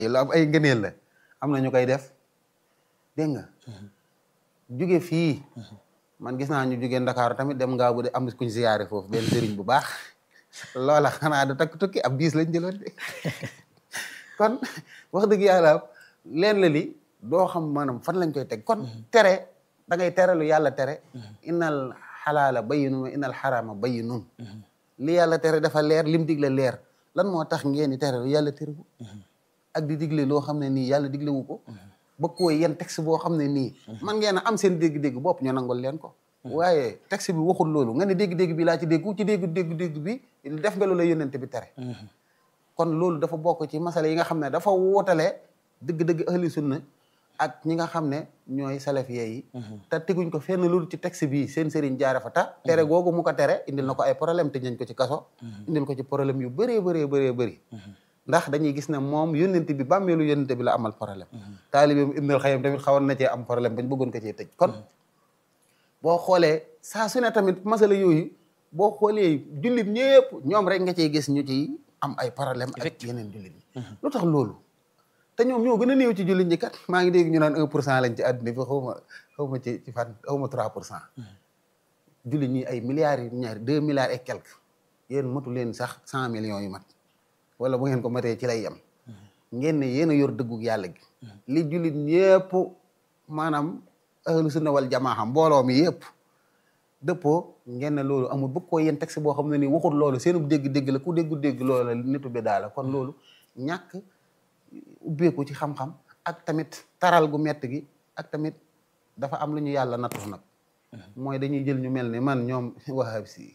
lu am ay ngëneel la am na ñu koy def dégg nga jóge fii man gis naa ñu jóge Ndakaaru tamit dem ngaa bu de am kuñ ziyaare foofu benn sëriñ bu baax loola xanaa du takk tukki ab biis lañ jëloon de kon wax dëgg yàlla leen la li doo xam maanaam fan lañ koy teg kon tere da ngay tere lu yàlla tere innal xalaala bayyinun wa innal xaraama bayyinun li yàlla tere dafa leer lim digle leer lan moo tax ngeen di tere lu yàlla tere ko ak di digle loo xam ne nii yàlla digle wu ko bëgg koo yeen texte boo xam ne nii man ngeen a am seen dégg-dégg bopp ñu nangol leen ko waaye texte bi waxul loolu nga ne dégg-dégg bi laa ci dégg ku ci dégg dégg-dégg bi def nga lu la yónnente bi tere kon loolu dafa bokk ci masala yi nga xam ne dafa wootale dëgg-dëgg ahli sunna ak ñi nga xam ne ñooy salafiyé yi te teguñ ko fenn loolu ci texte bi seen sëriñ jaare fa ta tere googu mu ko tere indil na ko ay problème tëj nañ ko ci kaso indil ko ci problème yu bëree bëree bëree bëri ndax dañuy gis ne moom yónnente bi bàmmeelu yónnente bi la amal problème taalibeem Ibnul Xayyim tamit xawoon na cee am problème bañ bëggoon ko cee tëj kon boo xoolee saa su ne tamit masala yooyu boo xoolee jullit ñëpp ñoom rek nga ciy gis ñu ci am ay problème ak yeneen jullit ñi lu tax loolu te ñoom ñoo gën a néew ci jullit ñi kat maa ngi dégg ñu naan un pour cent lañ ci àdduna bi xaw ma xaw ma ci ci fan xaw ma trois pour cent jullit ñi ay milliards yi ñaari deux milliards et quelques yéen matu leen sax cent millions yu mat wala bu ngeen ko matee ci lay yem ngeen ne yéen a yor dëggug yàlla gi li jullit ñëpp maanaam ahlu sunna wal jamaa mbooloo mi yëpp dëppoo ngeen ne loolu amul bëgg koo yéen texte boo xam ne nii waxul loolu seenu dégg-dégg la ku déggu-dégg loolu la nitu bi daala kon loolu ñàkk ubbeeku ci xam-xam ak tamit taral gu mett gi ak tamit dafa am lu ñu yàlla nattu nag mooy dañuy jël ñu mel ne man ñoom wahab si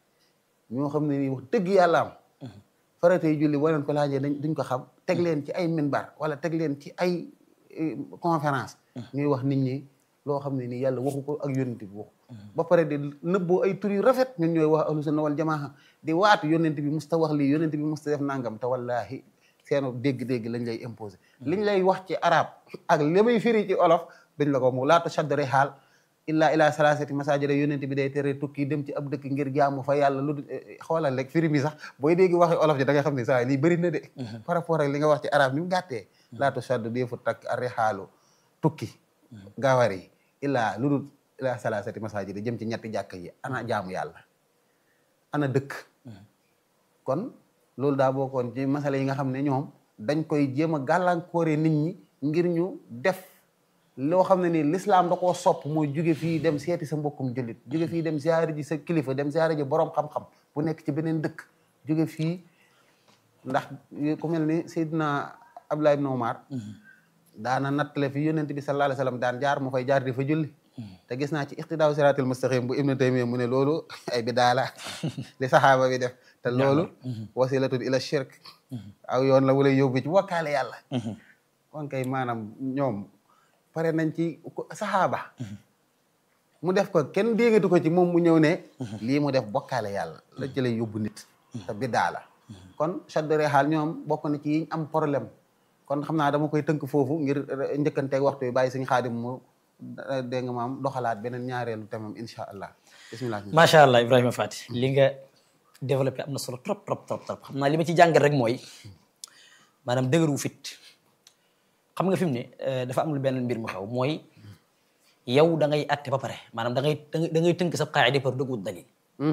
ñoo xam ne nii wax dëgg yàlla am faratey julli boo leen ko laajee dañ duñ ko xam teg leen ci ay minbar wala teg leen ci ay conférence ñuy wax nit ñi loo xam ne nii yàlla waxu ko ak yónnent bi waxu ba pare di nëbboo ay tur yu rafet ñun ñooy wax ahlu sunna wal jamaa di waatu yónnent bi musta wax lii yónnent bi musta def nangam te wallahi seenu dégg-dégg lañ lay imposé liñ lay wax ci arab ak li muy firi ci olof dañ la ko mu laata shaddare xaal illaa ila salasati masajida yónnent bi day tere tukki dem ci ab dëkk ngir jaamu fa yàlla lu xoolal rek firi mi sax booy dégg waxi olof ji da nga xam ne saa lii bëri na de par rapport ak li nga wax ci arab ni mu gàttee laata shadd deefu takk arri xaalu tukki gawar yi illaa lu dul ila salasati masajida jëm ci ñetti jàkk yi ana jaamu yàlla ana dëkk kon loolu daa bokkoon ci masala yi nga xam ne ñoom dañ koy jéem a gàllankoore nit ñi ngir ñu def loo xam ne nii l'islam da koo sopp mooy jóge fii dem seeti sa mbokkum jullit jóge fii dem ziyaare ji sa kilifa dem ziyaare ji borom xam-xam bu nekk ci beneen dëkk jóge fii ndax ku mel ni Seydina Abdullah ibn Umar daana nattale fi yonent bi sallallahu alayhi wa sallam daan jaar mu fay jaar di fa julli te gis naa ci iqtidaaw siraatil mustaqim bu Ibnu Taymiya mu ne loolu ay bidaa la li saxaaba bi def te loolu wasilatun ila shirk aw yoon la wala yóbbu ci wakkaale yàlla kon kay maanaam ñoom pare nañ ci saxaaba mu def ko kenn déggatu ko ci moom mu ñëw ne lii mu def bokkaale yàlla la ci lay yóbbu nit te bidaa la kon chaddore xaal ñoom bokk na ci yiñ am problème kon xam naa dama koy tënk foofu ngir njëkkanteeg waxtu bi bàyyi suñu xaadim mu dégg nga maam doxalaat beneen ñaareelu temam incha allah bismillah macha allah Ibrahima Fati li nga développé am na solo trop trop trop trop xam naa li ma ci jàngal rek mooy maanaam dëgëru fit xam nga fi mu ne dafa am lu benn mbir mu xew mooy yow da ngay atte ba pare maanaam da ngay da ngay tënk sa qaida par dëggu dalil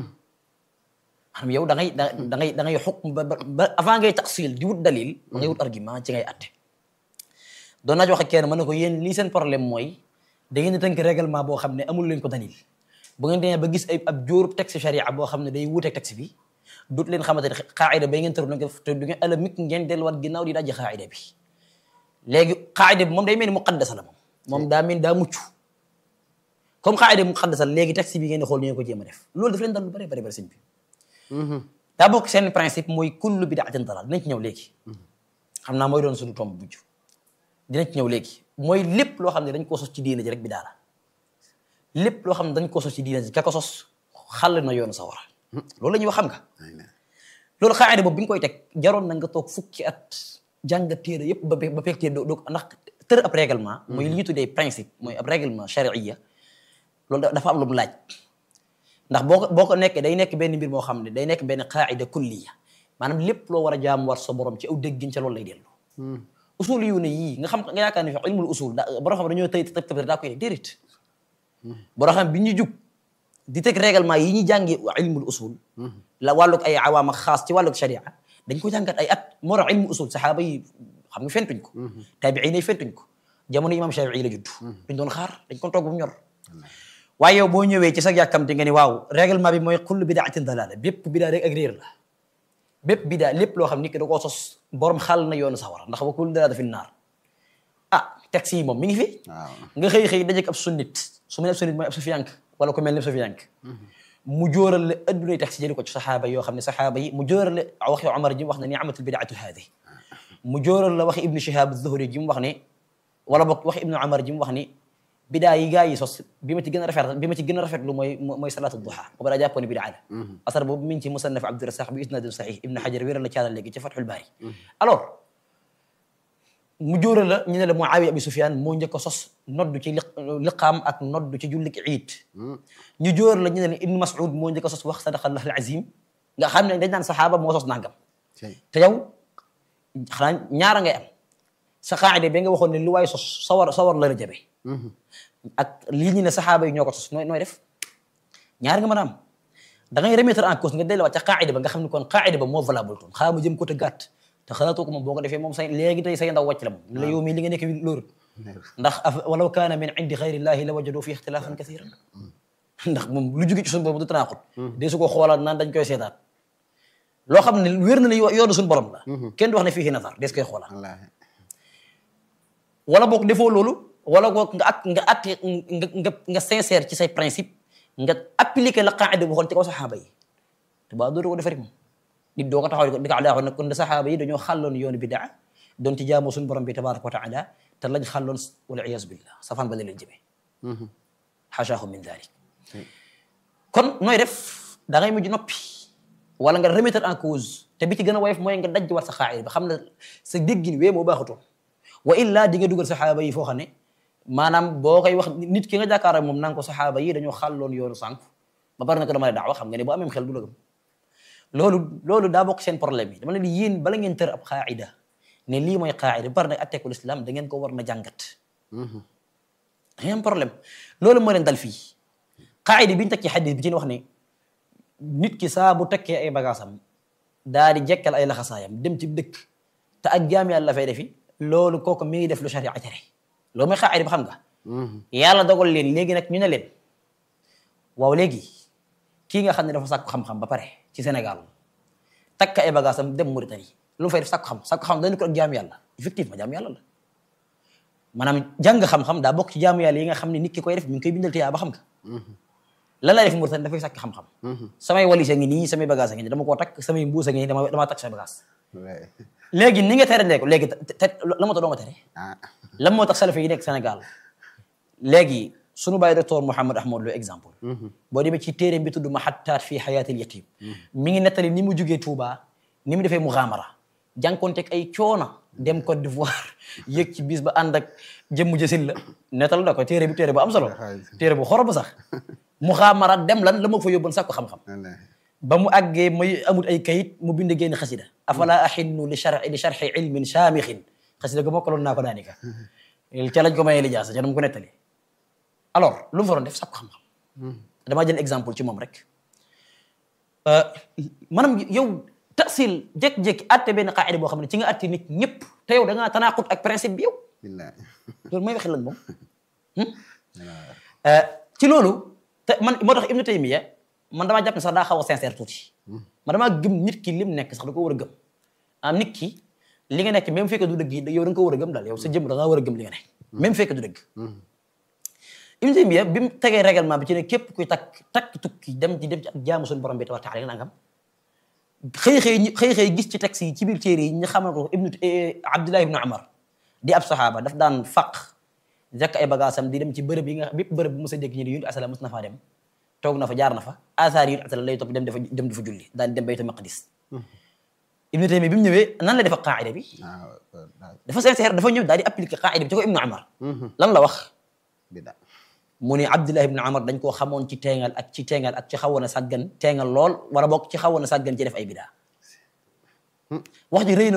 maanaam yow da ngay da da ngay da ngay xukm ba ba avant ngay taxsil di wut dalil da ngay wut argument ci ngay atte doon naa ci wax ak kenn ma ne ko yéen lii seen problème mooy da ngeen di tënk règlement boo xam ne amul leen ko dalil bu ngeen demee ba gis ay ab jóorub texte sharia boo xam ne day wuuteeg texte bi dut leen xamante ne qaida bay ngeen tëru nag te du ngeen alamik ngeen delluwaat ginnaaw di dajji qaida bi léegi qaida bi moom day mel ni muqaddasa la moom moom daa mel daa mucc comme qaida bi muqaddasa la léegi texte bi ngeen di xool ni ngeen ko jéem a def loolu daf leen dal lu bëri bëri bëri sëñ bi daa bokk seen principe mooy kullu bidaatin dalal dinañ ci ñëw léegi xam naa mooy doon suñu tomb bujj dinañ ci ñëw léegi mooy lépp loo xam ne dañ koo sos ci diina ji rek bidaa la lépp loo xam ne dañ koo sos ci diina ji ka ko sos xàll na yoonu sawara loolu la ñuy wax xam nga loolu xaayida boobu bi nga koy teg jaroon na nga toog fukki at jàng téere yëpp ba ba fekk téere doo ndax tër ab règlement mooy li ñu tuddee principe mooy ab règlement charia loolu dafa am lu mu laaj ndax boo ko boo ko nekkee day nekk benn mbir moo xam ne day nekk benn qaida kulliya maanaam lépp loo war a jaam war sa borom ci aw déggin ca loolu lay dellu usul yu ne yii nga xam nga yaakaar ne fi ilmul usul da borom xam dañoo tëy tëb tëb daa koy déedéet borom xam bi ñu jug di teg règlement yi ñu jàngi ilmul usul la wàllug ay awaam ak xaas ci wàllug sharia dañ ko jàngat ay at moo tax ilmu usul saxaaba yi xam nga fentuñ ko taabiin yi fentuñ ko jamono imam Shafii la judd duñ doon xaar dañ ko toog bu mu ñor waaye yow boo ñëwee ci sa yàkkamti nga ni waaw règlement bi mooy kullu bidaatin dalaala bépp bidaa rek ak réer la bépp bidaa lépp loo xam nit ki da koo sos borom xaal na yoonu sawara ndax wa kullu dalaala fi naar ah texte yi moom mi ngi fi waaw nga xëy xëy dajeek ab sunnit su ma ne ab sunnit mooy ab sufiyank wala ku mel ne ab sufiyank mu jóoral la addunay texte jëli ko ci saxaaba yoo xam ne saxaaba yi mu jóoral la waxi Omar ji mu wax ne ni'matul bidaatu haadi mu jóoral la waxi ibnu Shihab az-Zuhri ji mu wax ne wala boog waxi ibnu Omar ji mu wax ni bidaa yi gaa yi sos bi ma ci gën a rafet bi ma ci gën a rafetlu mooy mooy salaatu duha boobu daa jàppoon ne bidaa la asar boobu mi ngi ci musannaf Abdurasaq bi isnadin sahih ibnu Hajar wéral la caalal léegi ci Fathul Baari alors mu jóoral la ñu ne la Muawiya abi Sufyaan moo njëkk a sos noddu ci liqaam ak noddu ci jullik iid ñu jóoral la ñu ne la Ibnu Mas'ud moo njëkk a sos wax sadaqallahu al-azim nga xam ne dañ naan saxaaba moo sos nangam te yow xanaa ñaara ngay am sa qaacide bi nga waxoon ne lu waay sos sawar sawar la la jabe ak lii ñu ne saxaaba yi ñoo ko sos nooy nooy def ñaar nga mën a am da ngay remettre en cause nga delluwaat ca qaacide ba nga xam ne kon qaacide ba moo valable toon xaa ma jëm ko te gàtt te xalaatoo ko moom boo ko defee moom say léegi tey say ndaw wàcc la moom la yow mii li nga nekk loolu ndax walaw kaana min indi xayrillahi la wajadu fi ixtilaafan kathiran ndax moom lu jóge ci suñu borom du tanaaxut dee su ko xoolaat naan dañ koy seetaat loo xam ne wér na ne yoonu suñu borom la kenn du wax ne fii nazar des koy xoolaat wallaahi wala boog defoo loolu wala boog nga ak nga atte nga nga nga sincère ci say principe nga appliquer la qaida bu xool ci kaw saxaaba yi te ba doo ko defari moom nit doo ko taxaw di ko di ko alaaxoon nag kon saxaaba yi dañoo xàlloon yoonu bidaa doon ci jaamoo suñu borom bi tabaraka wa taala te lañ xàlloon wala iyaazu billah safaan ba la leen jëmee xaashaahu min dalik kon nooy def da ngay mujj noppi wala nga remettre en cause te bi ci gën a woyof mooy nga dajj war sa xaayir ba xam ne sa déggin wee moo baaxutoon wa illa di nga dugal saxaaba yi foo xam ne maanaam boo koy wax nit ki nga jàkkaar ak moom naan ko saxaaba yi dañoo xàlloon yoonu sànq ba pare na ko dama la daawa xam nga ne boo amee xel du la gëm loolu loolu daa bokk seen problème yi dama ne yéen bala ngeen tër ab qaida ne lii mooy qaida ba pare nag atteekul islam da ngeen ko war na jàngat da ngeen am problème loolu moo leen dal fii qaida bi ñu teg ci xadis bi ci wax ne nit ki saa bu tekkee ay bagaasam daa di jekkal ay laxasaayam dem ci dëkk te ak jaam yàlla la fay defi loolu kooku mi ngi def lu sharia tere loolu mooy qaida bi xam nga yàlla dogal leen léegi nag ñu ne leen waaw léegi kii nga xam ne dafa sàkku xam-xam ba pare ci Sénégal takk ay bagaasam dem Mauritanie lu mu fay def sàkku xam sàkku xam dañu ko ak jaamu yàlla effectivement jaamu yàlla la maanaam jàng xam-xam daa bokk ci jaamu yàlla yi nga xam ne nit ki koy def mi ngi koy bindal tiyaa ba xam nga lan lay def Mauritanie dafay sàkk xam-xam samay walis a ngi nii samay bagage a ngi nii dama koo takk samay mbuus a ngi nii dama damaa takk samay bagage léegi ni nga tere lee ko léegi te la moo tax doo nga tere lan moo tax salafi yi nekk Sénégal léegi sunu bàyyi docteur Mouhamed Ahmad Lo exemple boo demee ci téere bi tudd Mahattaat fi Hayaatil Yatim mi ngi nettali ni mu jugee Touba ni mu defee muxaamara jànkonteeg ay coona dem Côte d'Ivoire yëg ci bis ba ànd ak jëmm jësil la nettal da ko téere bi téere bu am solo téere bu xorob sax muxaamara dem lan la ma fa yóbboon sàkku xam-xam ba mu àggee may amut ay kayit mu bind génn xasida afala axinnu li char li charxi ilmin saamixin xasida ga mokkaloon naa ko daanika ca lañ ko mayee li jaasa ca dama ko nettali alors lu mu fa doon def sàkku xam-xam damaa jël exemple ci moom rek maanaam yow tasil jékki-jékki atte benn qaida boo xam ne ci nga atte nit ñëpp te yow da ngaa tanaaqut ak principe bi yow loolu mooy waxi lan moom ci loolu te man moo tax Ibnu Taymiya man damaa jàpp ne sax daa xaw a sincère tuuti man damaa gëm nit ki lim nekk sax da ko war a gëm am nit ki li nga nekk même fekkee du dëgg yow da nga ko war a gëm daal yow sa jëm da ngaa war a gëm li nga nekk même fekkee du dëgg Ibnu Taymiya bi mu tegee règlement bi ci ne képp kuy takk takk tukki dem ci dem ci ak jaamu suñu borom bi tabaaraka taala nangam xëy xëy xëy xëy gis ci texte yi ci biir téere yi ñu xamal ko ibnu Abdullah ibnu Umar di ab saxaaba daf daan faq jàkk ay bagaasam di dem ci bërëb yi nga bépp bërëb bu mos a dégg ñu ne yonent asalaam mos na faa dem toog na fa jaar na fa asaar yonent asalaam lay topp dem dafa dem dafa julli daan dem baytu maqdis Ibnu Taymiya bi mu ñëwee nan la defa qaida bi dafa sincère dafa ñëw daal di appliquer qaida bi ci ko Ibnu Umar lan la wax mu ne Abdullah ibn Umar dañ koo xamoon ci teengal ak ci teengal ak ci xawoon a sàggan teengal lool wala bokk ci xawoon a sàggan ci def ay bidaa wax ji rëy na lool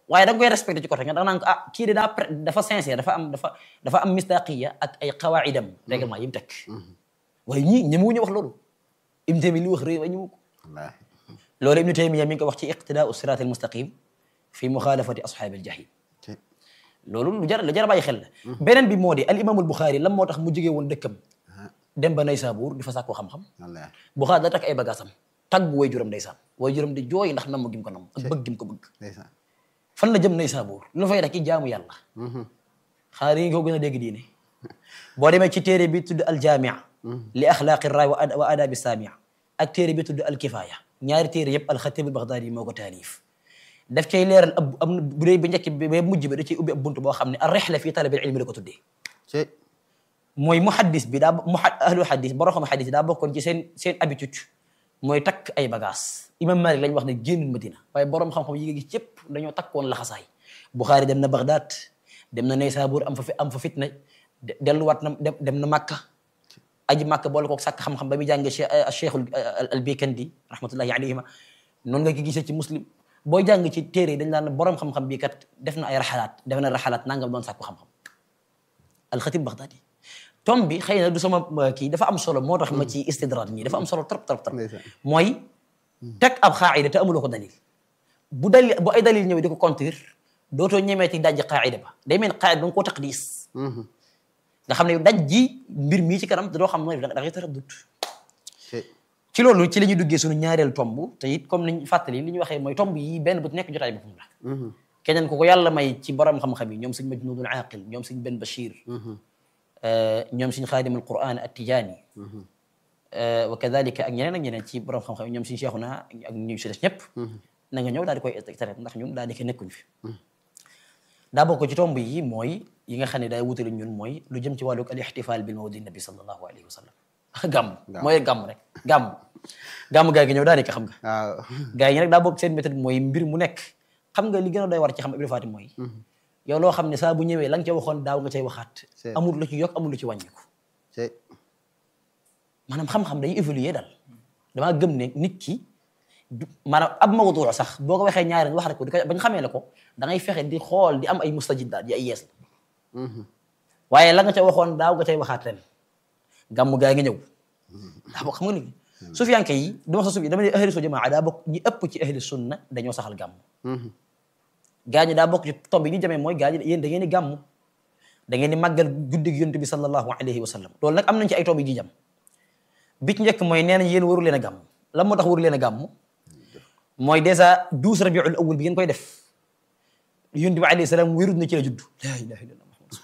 waaye da nga koy respecté ci côté nga da nga naan ko ah kii de daa pre dafa sincère dafa am dafa dafa am mistaqiya ak ay qawaidam règlement yi mu teg waaye ñii ñemewuñu wax loolu Ibn Taymiya li wax rëy waaye ñemewu ko wallaahi loolu Ibn Taymiya mi ngi ko wax ci iqtidaau sirat al mustaqim fi muxaalafati ashaabi al jahim ci loolu lu jar lu jar a bàyyi xel la beneen bi moo di al imaamul Buxaari lan moo tax mu jógee woon dëkkam dem ba Naysaabuur di fa sàkkoo xam-xam wallaahi Buxaari da takk ay bagaasam tagg way juram ndeysaan way juram di jooy ndax namm gim ko namm ak bëgg gim ko bëgg ndeysaan fan la jëm Naysaabuur lu fay rek ki jaamu yàlla xanaa yi nga ko gën a dégg diine boo demee ci téere bi tudd al jamia li axlaaqi raay wa ad- wa adabi samia ak téere bi tudd al kifaya ñaari téere yëpp al xatib al baghdadi moo ko taalif daf cay leeral ab am na bu dee ba njëkk bi ba mujj bi da ciy ubbi ab bunt boo xam ne ar rihla fi talabil ilmi la ko tuddee ci mooy muhaddis bi daa mu ahlu hadis borom xam hadis daa bokkoon ci seen seen habitude mooy takk ay bagages imam Malik lañ wax ne génnul Madina waaye borom xam-xam yi nga gis yëpp dañoo takkoon laxasaay Bukhari dem na Baghdad dem na Naysabur am fa fi am fa fitna de- delluwaat na dem dem na Makka aji Makka boole koog sàkk xam-xam ba muy jàngee Cheikh Cheikh al Bikandi rahmatullahi alayhima noonu nga ko gisee ci muslim booy jàng ci téere yi dañ naan borom xam-xam bii kat def na ay raxalaat def na raxalaat nangam doon sàkku xam-xam alxatib Baghdadi tom bi xëy na du sama uh, kii dafa am solo moo tax ma ci istidraad nii dafa am solo trop trop trop Ndeysaan. mooy teg ab xaayida te amuloo ko dalil bu dalil bu ay dalil ñëwee di ko contir dootoo ñemeeti dajji xaayida ba day mel ni xaayida da nga koo taqdis nga xam ne daj ji mbir mii ci kanam da doo xam nooy da ngay taraddut ci ci loolu ci la ñuy duggee suñu ñaareelu tomb te it comme niñ fàttali li ñu waxee mooy tomb yi benn bu nekk jotaay boppam la keneen ku ko yàlla may ci borom xam-xam yi ñoom suñ Majnunul Aaqil ñoom suñ Ben Bachir ñoom suñ Xaadim al Quran at Tijaani wa kadalika ak ñeneen ak ñeneen ci borom xam-xam yi ñoom suñ Cheikhuna ak ñu si des ñëpp na nga ñëw daal di koy traité ndax ñun daal di ko nekkuñ fi daa bokk ci tomb yi mooy yi nga xam ne day wutali ñun mooy lu jëm ci wàllu al ixtifaal bil mawlidi nabi sallallahu alayhi wa sallam gàmm mooy gàmm rek gàmm gàmm gaa gi ñëw daal di ko xam nga waaw gaa yi nag daa bokk seen méthode mooy mbir mu nekk xam nga li gën a doy war ci xam Ibra Fatim mooy yow loo xam ne saa bu ñëwee la nga ca waxoon daaw nga cay waxaat C'est- amul lu ci yokk amul lu ci wàññiku ci maanaam xam-xam day évoluer daal damaa gëm ne nit ki du maanaam ab mawdu sax boo ko waxee ñaari wax rek ko di ko bañ xamee la ko da ngay fexe di xool di am ay mustajidaat di ay yees la waaye la nga ca waxoon daaw nga cay waxaat ren gàmm gaa ngi ñëw daa bokk xam nga ni sufiyanke yi duma sa sufi dama ne ahli sunna jamaa daa bokk ñi ëpp ci ahli sunna dañoo saxal gàmm gaa ñi daa bokk ci tomb yi ñu jamee mooy gaa ñi yéen da ngeen di gàmm da ngeen di màggal guddig yonent bi sallallahu alayhi wa sallam loolu nag am nañ ci ay tomb yi ñu jam bi ci njëkk mooy nee nañ yéen waru leen a gàmm lan moo tax waru leen a gàmm mooy dèjà douze rabiul awwal bi ngeen koy def yonent bi alayhi salaam wérut na ci la judd laa ilaha illallah muhammad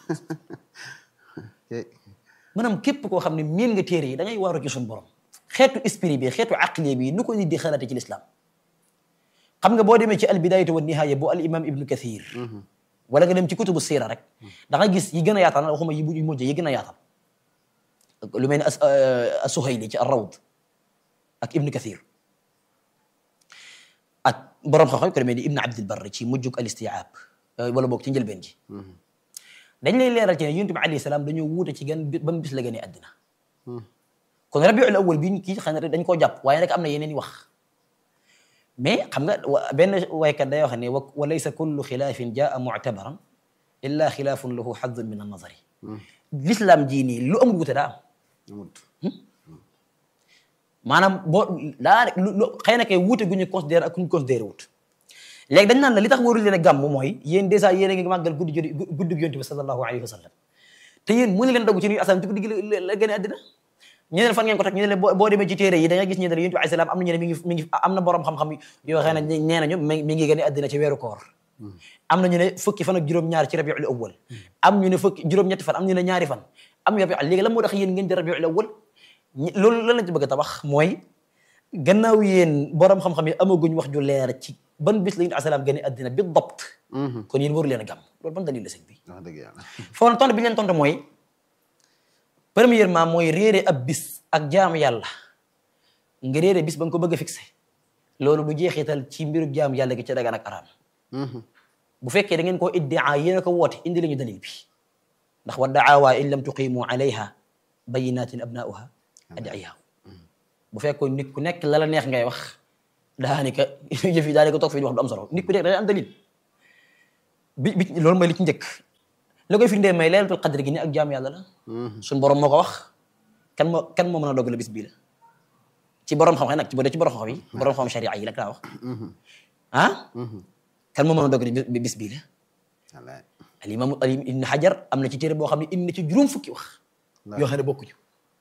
ci maanaam képp koo xam ne miin nga téere yi da ngay waaru ci suñu borom xeetu esprit bi xeetu aqli bi nu ko nit di xalaate ci lislaam xam nga boo demee ci al bidayatu wa nihaaya bu al imam ibnu kathir wala nga dem ci kutubu siira rek da nga gis yi gën a yaatal waxuma yi bu mujj yi gën a yaatal lu mel ni as asuhayli ci ar rawd ak ibnu kathir ak borom xam-xam ko demee ni ibnu abdil barri ci mujjug al istiaab wala boog ci njëlbeen ji dañ lay leeral ci ne yonent bi alayhi salaam dañoo wuute ci gan ban bis la gënee àddina kon rabiul awwal bi ñu kii xam ne dañ koo jàpp waaye nag am na yeneen i wax mais xam nga wa- benn waykat day wax ne wa wa laysa kullu xilaafin jaa muctabaran illa xilaafun lahu xadun min annazari l'islam jii nii lu amul wuute daa am amut maanaam boo daa rek lu lu xëy na kay wuute gu ñu considéré ak ku ñu considéré wut léegi dañ naan la li tax warul leen a gàmm mooy yéen dèjà yéen a ngi màggal guddi jodi guddi yonent bi sallallahu alayhi wa sallam te yéen mënu leen dogu ci nuyu asalaam ci guddi gi la la gën a àddina ñu ne leen fan ngeen ko teg ñu ne leen boo boo demee ci téere yi da nga gis ñu ne yonent bi alayhi salaam am na ñu ne mi ngi mi ngi am na borom xam-xam yoo xam ne nee nañu mi mi ngi gën a àddina ci weeru koor am na ñu ne fukki fan ak juróom-ñaar ci rabiul awwal am ñu ne fukki juróom-ñetti fan am ñu ne ñaari fan am ñu rabiul léegi lan moo tax yéen ngeen di rabiul awwal ñi- loolu lan lañ ci bëgg a tabax mooy gannaaw yéen borom xam-xam yi amaguñ wax ju leer ci ban bis la yonent alayhi salaam gën a àddina bi dabt kon yéen waru leen a gàmm loolu ban dalil la sëñ bi wax dëgg yàlla foofu tontu bi ñu leen tontu mooy premièrement mooy réere ab bis ak jaamu yàlla nga réere bis ba nga ko bëgg a fixé loolu du jeexital ci mbiru jaamu yàlla gi ca dagan ak araam bu fekkee da ngeen koo iddia yéen a ko woote indi lañu dalil bi ndax wa daawa in lam tuqimu alayha bayinatin abnauha adiyahu bu fekkoon nit ku nekk la la neex ngay wax daanaka yëf yi daanaka toog fii di wax du am solo nit ku nekk da am dalil bi bi loolu mooy li ci njëkk la koy firndee may laylatul qadr gi ni ak jaam yàlla la suñ borom moo ko wax kan moo kan moo mën a dogal bis bii la ci borom xam-xam nag ci boo dee ci borom xam-xam yi borom xam sharia yi la daa wax ah kan moo mën a dogal bi bis bii la wallaay al imam al ibn hajar am na ci téere boo xam ne indi na ci juróom fukki wax yoo xam ne bokkuñu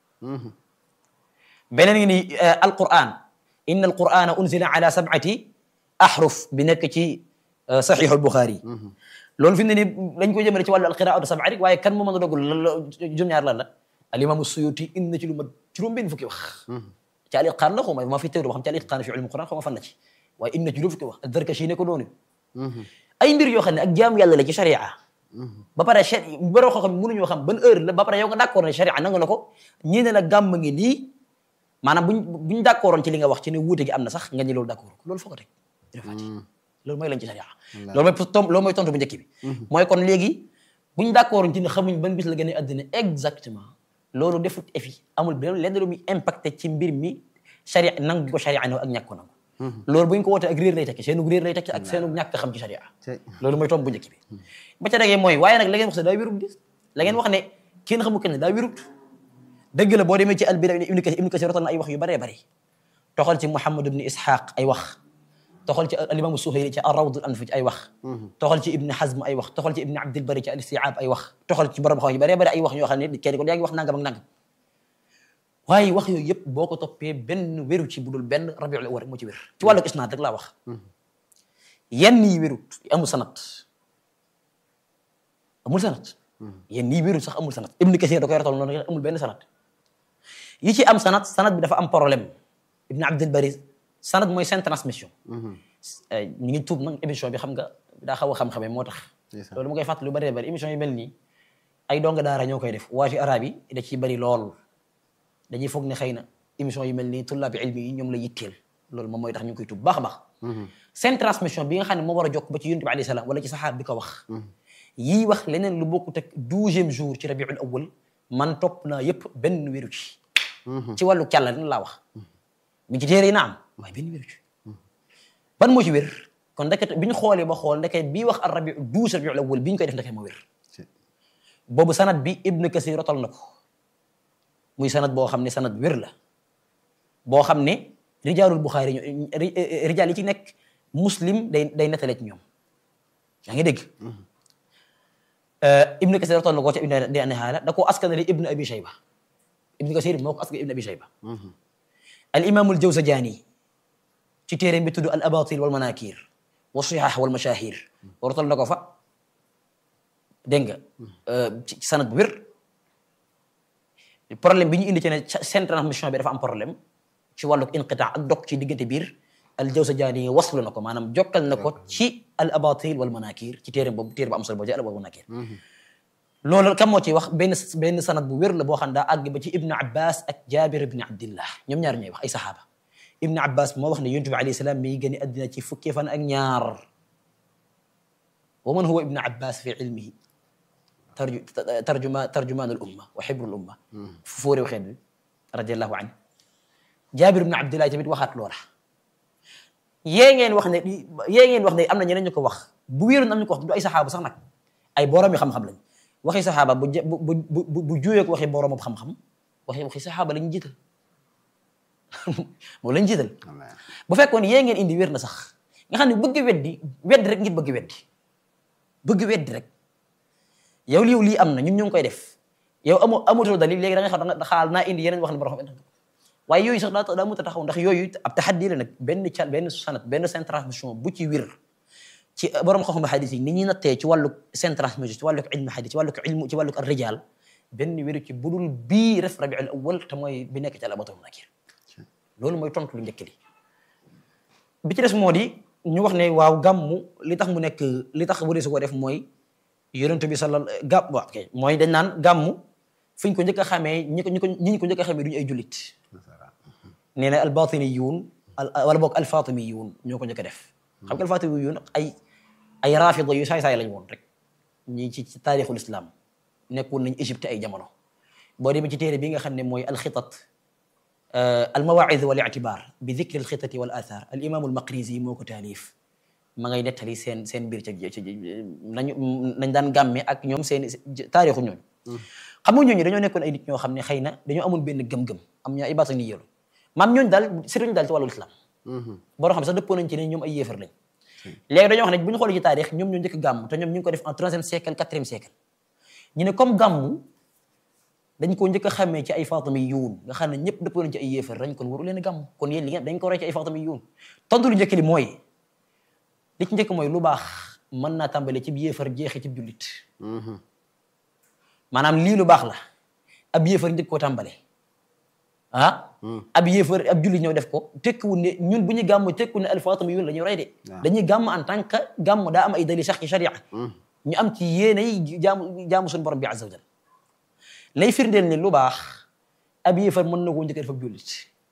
beneen ngi ni alquran inna alqurana unzila ala sab'ati ahruf bi nekk ci saxiixu albuxaari loolu fi mu ne nii dañ ko jëmale ci wàllu alqiraatu sab'a rek waaye kan moo mën a dogal lan la juróom-ñaar lan la al imam suyuti indi na ci lu mat juróom benn fukki wax ci al itqaan la xaw ma ma fi teewlu ba xam ci al itqaan fi ilmu quran xaw ma fan la ci waaye indi na ci juróom fukki wax ad-Darkashi ne ko doonu ay mbir yoo xam ne ak jaam yàlla la ci sharia ba pare chari baroo xam ne mënuñoo xam ban heure la ba pare yow nga d'accord ne sharia nangu na ko ñii ne la gàmm ngi nii maanaam buñ buñ d'accordoon ci li nga wax ci ne wuute gi am na sax nga ñi loolu d'accord ko loolu foo ko teg dina fàcc loolu mooy lañ ci sharia loolu mooy tom loolu mooy tontu bu njëkk bi mooy kon léegi buñ d'accordoon ci ne xamuñ ban bis la gën a àddina exactement loolu defut effi amul benn lenn lu muy impacté ci mbir mi sharia nangu gi ko sharia nangu ak ñàkk ko nangu loolu buñ ko wootee ak réer lay tekki seenu réer lay tekki ak seenu ñàkk xam ci sharia loolu mooy tomb bu njëkk bi ba ca degee mooy waaye nag la ngeen wax ne daa wérut di la ngeen wax ne kenn xamu kenn daa wérut dëgg la boo demee ci albida ibnu kasir ibnu kasir rotal na ay wax yu bëree bëri toxal ci muhammad ibni ishaq ay wax toxal ci alimamu suhayri ci arrawd al anf ci ay wax toxal ci ibni hazm ay wax toxal ci ibni abdil bari ci al istiab ay wax toxal ci borom xam yu bëree bëri ay wax yoo xam ne kenn ko yaa ngi wax nangam ak nangam waaye wax yooyu yëpp boo ko toppee benn wéru ci budul benn rabiul awwal rek moo ci wér ci wàllu isnaad rek laa wax yenn yi wérut amul sanat amul sanat yenn yi wérut sax amul sanat ibnu kasir da koy ratal noonu amul benn sanat yi ci am sanat sanat bi dafa am problème ibnu abdul bari sanat mooy seen transmission ñu ngi tuub nag émission bi xam nga daa xaw a xam-xamee moo tax loolu mu koy fàttali lu bëree bëri émission yi mel nii ay donga daara ñoo koy def waa ci arab yi da ciy bëri lool dañuy foog ne xëy na émission yu mel nii tullaabi ilmi yi ñoom la yitteel loolu moom mooy tax ñu ngi koy tuub baax a baax seen transmission bi nga xam ne moo war a jokk ba ci yonent bi alayhi salaam wala ci saxaab bi ko wax yii wax leneen lu bokkut ak douzième jour ci rabiul awwal man topp naa yëpp benn wéru ci ci wàllu càlla dina laa wax mi ci téere yi na am waaye benn wéru ci ban moo ci wér kon ndeket bi ñu xoolee ba xool ndeket bii wax ar rabi douze rabiul awwal bi ñu koy def ndeket moo wér boobu sanad bi ibnu kasir rotal na ko muy sanad boo xam ne sanad wér la boo xam ne rijaalul buxaari rijaal yi ci nekk muslim day day nettale ci ñoom yaa ngi dégg ibnu kasir rotal na ko ca ibnu di anahaala da koo askanale ibnu abi shayba ibnu kasir moo ko askanale ibnu abi shayba al imaamul jawzajani ci téere bi tudd al abatil wal manakir wa sihah wal mashahir rotal na ko fa dégg nga ci sanad bu wér problème bi ñu indi ci ne seen transmission bi dafa am problème ci wàllu inqitaa ak dog ci diggante biir al jawzajani waslu na ko maanaam jokkal na ko ci al abatil wal manakir ci téere boobu téere bu am solo boobu ci al abatil wal manakir loolu kam moo ci wax benn benn sanad bu wér la boo xam daa àgg ba ci ibnu abbas ak jabir ibni abdillah ñoom ñaar ñooy wax ay saxaaba ibnu abbas moo wax ne yonent bi alayhi salaam mi ngi gën a addina ci fukki fan ak ñaar wa man huwa ibnu abbas fi ilmihi tarju tarjuma tarjumaan al umma wa xibrul umma fu fóoréew xeet bi radiallahu anhu jaabir ibnu abdillahi tamit waxaat loola yée ngeen wax ne yée ngeen wax ne am na ñeneen ñu ko wax bu wéeroon am ñu ko wax du ay saxaaba sax nag ay borom yi xam-xam lañ waxi saxaaba bu bu bu bu juuyee ko waxi borom xam-xam waxi waxi saxaaba lañ jiital moom lañ jiital bu fekkoon yée ngeen indi wér na sax nga xam ne bëgg weddi weddi rek ngir bëgg weddi bëgg weddi rek yow lii lii am na ñun ñu ngi koy def yow amoo amatoo dalil léegi da nga xam da nga xaal naa indi yeneen wax ne borom xam waaye yooyu sax daa daa mënut a taxaw ndax yooyu ab taxaddi la nag benn ca benn sanat benn seen transmission bu ci wir ci borom xam-xam xadis yi ni ñuy nattee ci wàllu seen transmission ci wàllu ilmu xadis ci wàllu ilmu ci wàllu rijal benn wéru ci budul bii ref rabiul awwal te mooy bi nekk ci alabatul nakir loolu mooy tontu lu njëkk li bi ci des moo di ñu wax ne waaw gàmmu li tax mu nekk li tax wari su ko def mooy yonent bi sallal gàmm waaw ok mooy dañ naan gàmmu fi ñu ko njëkk a xamee ñi ko ñi ko ñi ñu ko njëkk a xamee duñu ay jullit nee na albatiniyuun wala boog alfatimiyuun ñoo ko njëkk a def xam nga alfatimiyuun ay ay rafida yu saay-saay lañ woon rek ñi ci ci taarixul islam nekkoon nañ Égypte ay jamono boo demee ci téere bi nga xam ne mooy alxitat almawaid wal ictibar bi dicri alxitati wal athar al imam almaqrizi moo ko taalif ma ngay nettali seen seen biir ca ci nañu nañ daan gàmme ak ñoom seen taarixu ñooñu xam nga ñooñu dañoo nekkoon ay nit ñoo xam ne xëy na dañoo amoon benn gëm-gëm am ñoo ay baata ni yéelu maam ñooñu daal sëriñ daal ci wàllu islam boo xam ne sax dëppoo nañ ci ne ñoom ay yéefar lañ léegi dañoo wax ne bu ñu xoolee ci taarix ñoom ñoo njëkk gàmm te ñoom ñu ngi ko def en troisième siècle quatrième siècle ñu ne comme gàmmu dañ ko njëkk a xamee ci ay faatami yuun nga xam ne ñëpp dëppoo nañ ci ay yéefar dañ kon waru leen a gàmm kon yéen li ngeen dañ ko roy ci ay faatami yuun tontu lu njëkk li mooy li ci njëkk mooy lu baax mën naa tàmbale ci yéefar jeexee ci jullit maanaam lii lu baax la ab yéefar njëkk koo tàmbale ah ab yéefar ab jullit ñëw def ko tekkiwul ne ñun bu ñu gàmm tekkiwul ne alfaatami yuun la ñuy roy de dañuy gàmm en tant que gàmm daa am ay dalil sax ci sharia ñu am ci yéenay jaamu jaamu suñu borom bi azza wa jal lay firndeel ni lu baax ab yéefar mën na koo njëkk a def ab jullit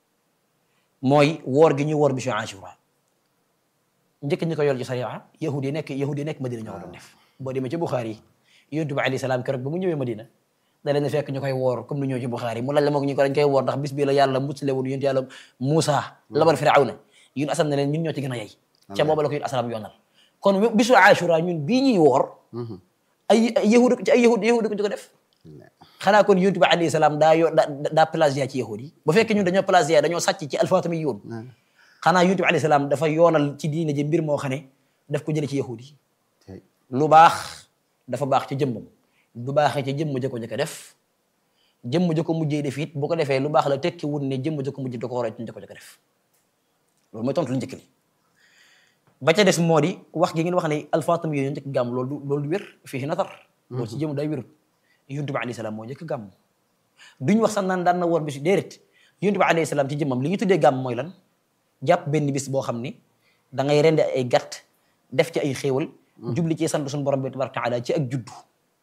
mooy woor gi ñuy woor bisu Ashura njëkk ñi ko yor ci sariya yahud yi nekk yahud yi nekk Madina ñoo ko doon def boo demee ci Bukhari yi yonent bi alayhi salaam keroog ba mu ñëwee Madina da leen fekk ñu koy woor comme ni ñëw ci Bukhari mu laaj la moog ñu ko dañ koy woor ndax bis bi la yàlla musale woon yonent yàlla Muusa labar Firawna yun asam ne leen ñun ñoo ci gën a yey ca booba la ko yun asalaam yoonal kon bisu Ashura ñun bii ñuy woor ay yahud ci ay yahud yahud ko ko def xanaa kon yonent bi alayhi salaam daa yo daa plagiat ci yahud yi bu fekkee ñun dañoo plagiat dañoo sàcc ci alfaatami yoon xanaa yonent bi alayhi salaam dafa yoonal ci diine ji mbir moo xam ne daf ko jële ci yahud yi lu baax dafa baax ci jëmmam du baaxee ci jëmm ja ko njëkk a def jëmm ja ko mujjee def it bu ko defee lu baax la tekki wut ne jëmm ja ko mujj da ko war a ci ko njëkk a def loolu mooy tontu lu njëkk li ba ca des moo di wax gi ngeen wax ne alfaatami yooyu njëkk gàmm loolu du loolu du wér fii natar loolu ci jëmm day wérut yonent bi alayhi salaam moo njëkk gàmm duñ wax sax naan daan na woor bis déedéet yonent bi alayhi salaam ci jëmmam li ñu tuddee gàmm mooy lan jàpp benn bis boo xam ni da ngay rendi ay gàtt def ci ay xéewal jubli ci sant suñu borom bi tabaraka taala ci ak juddu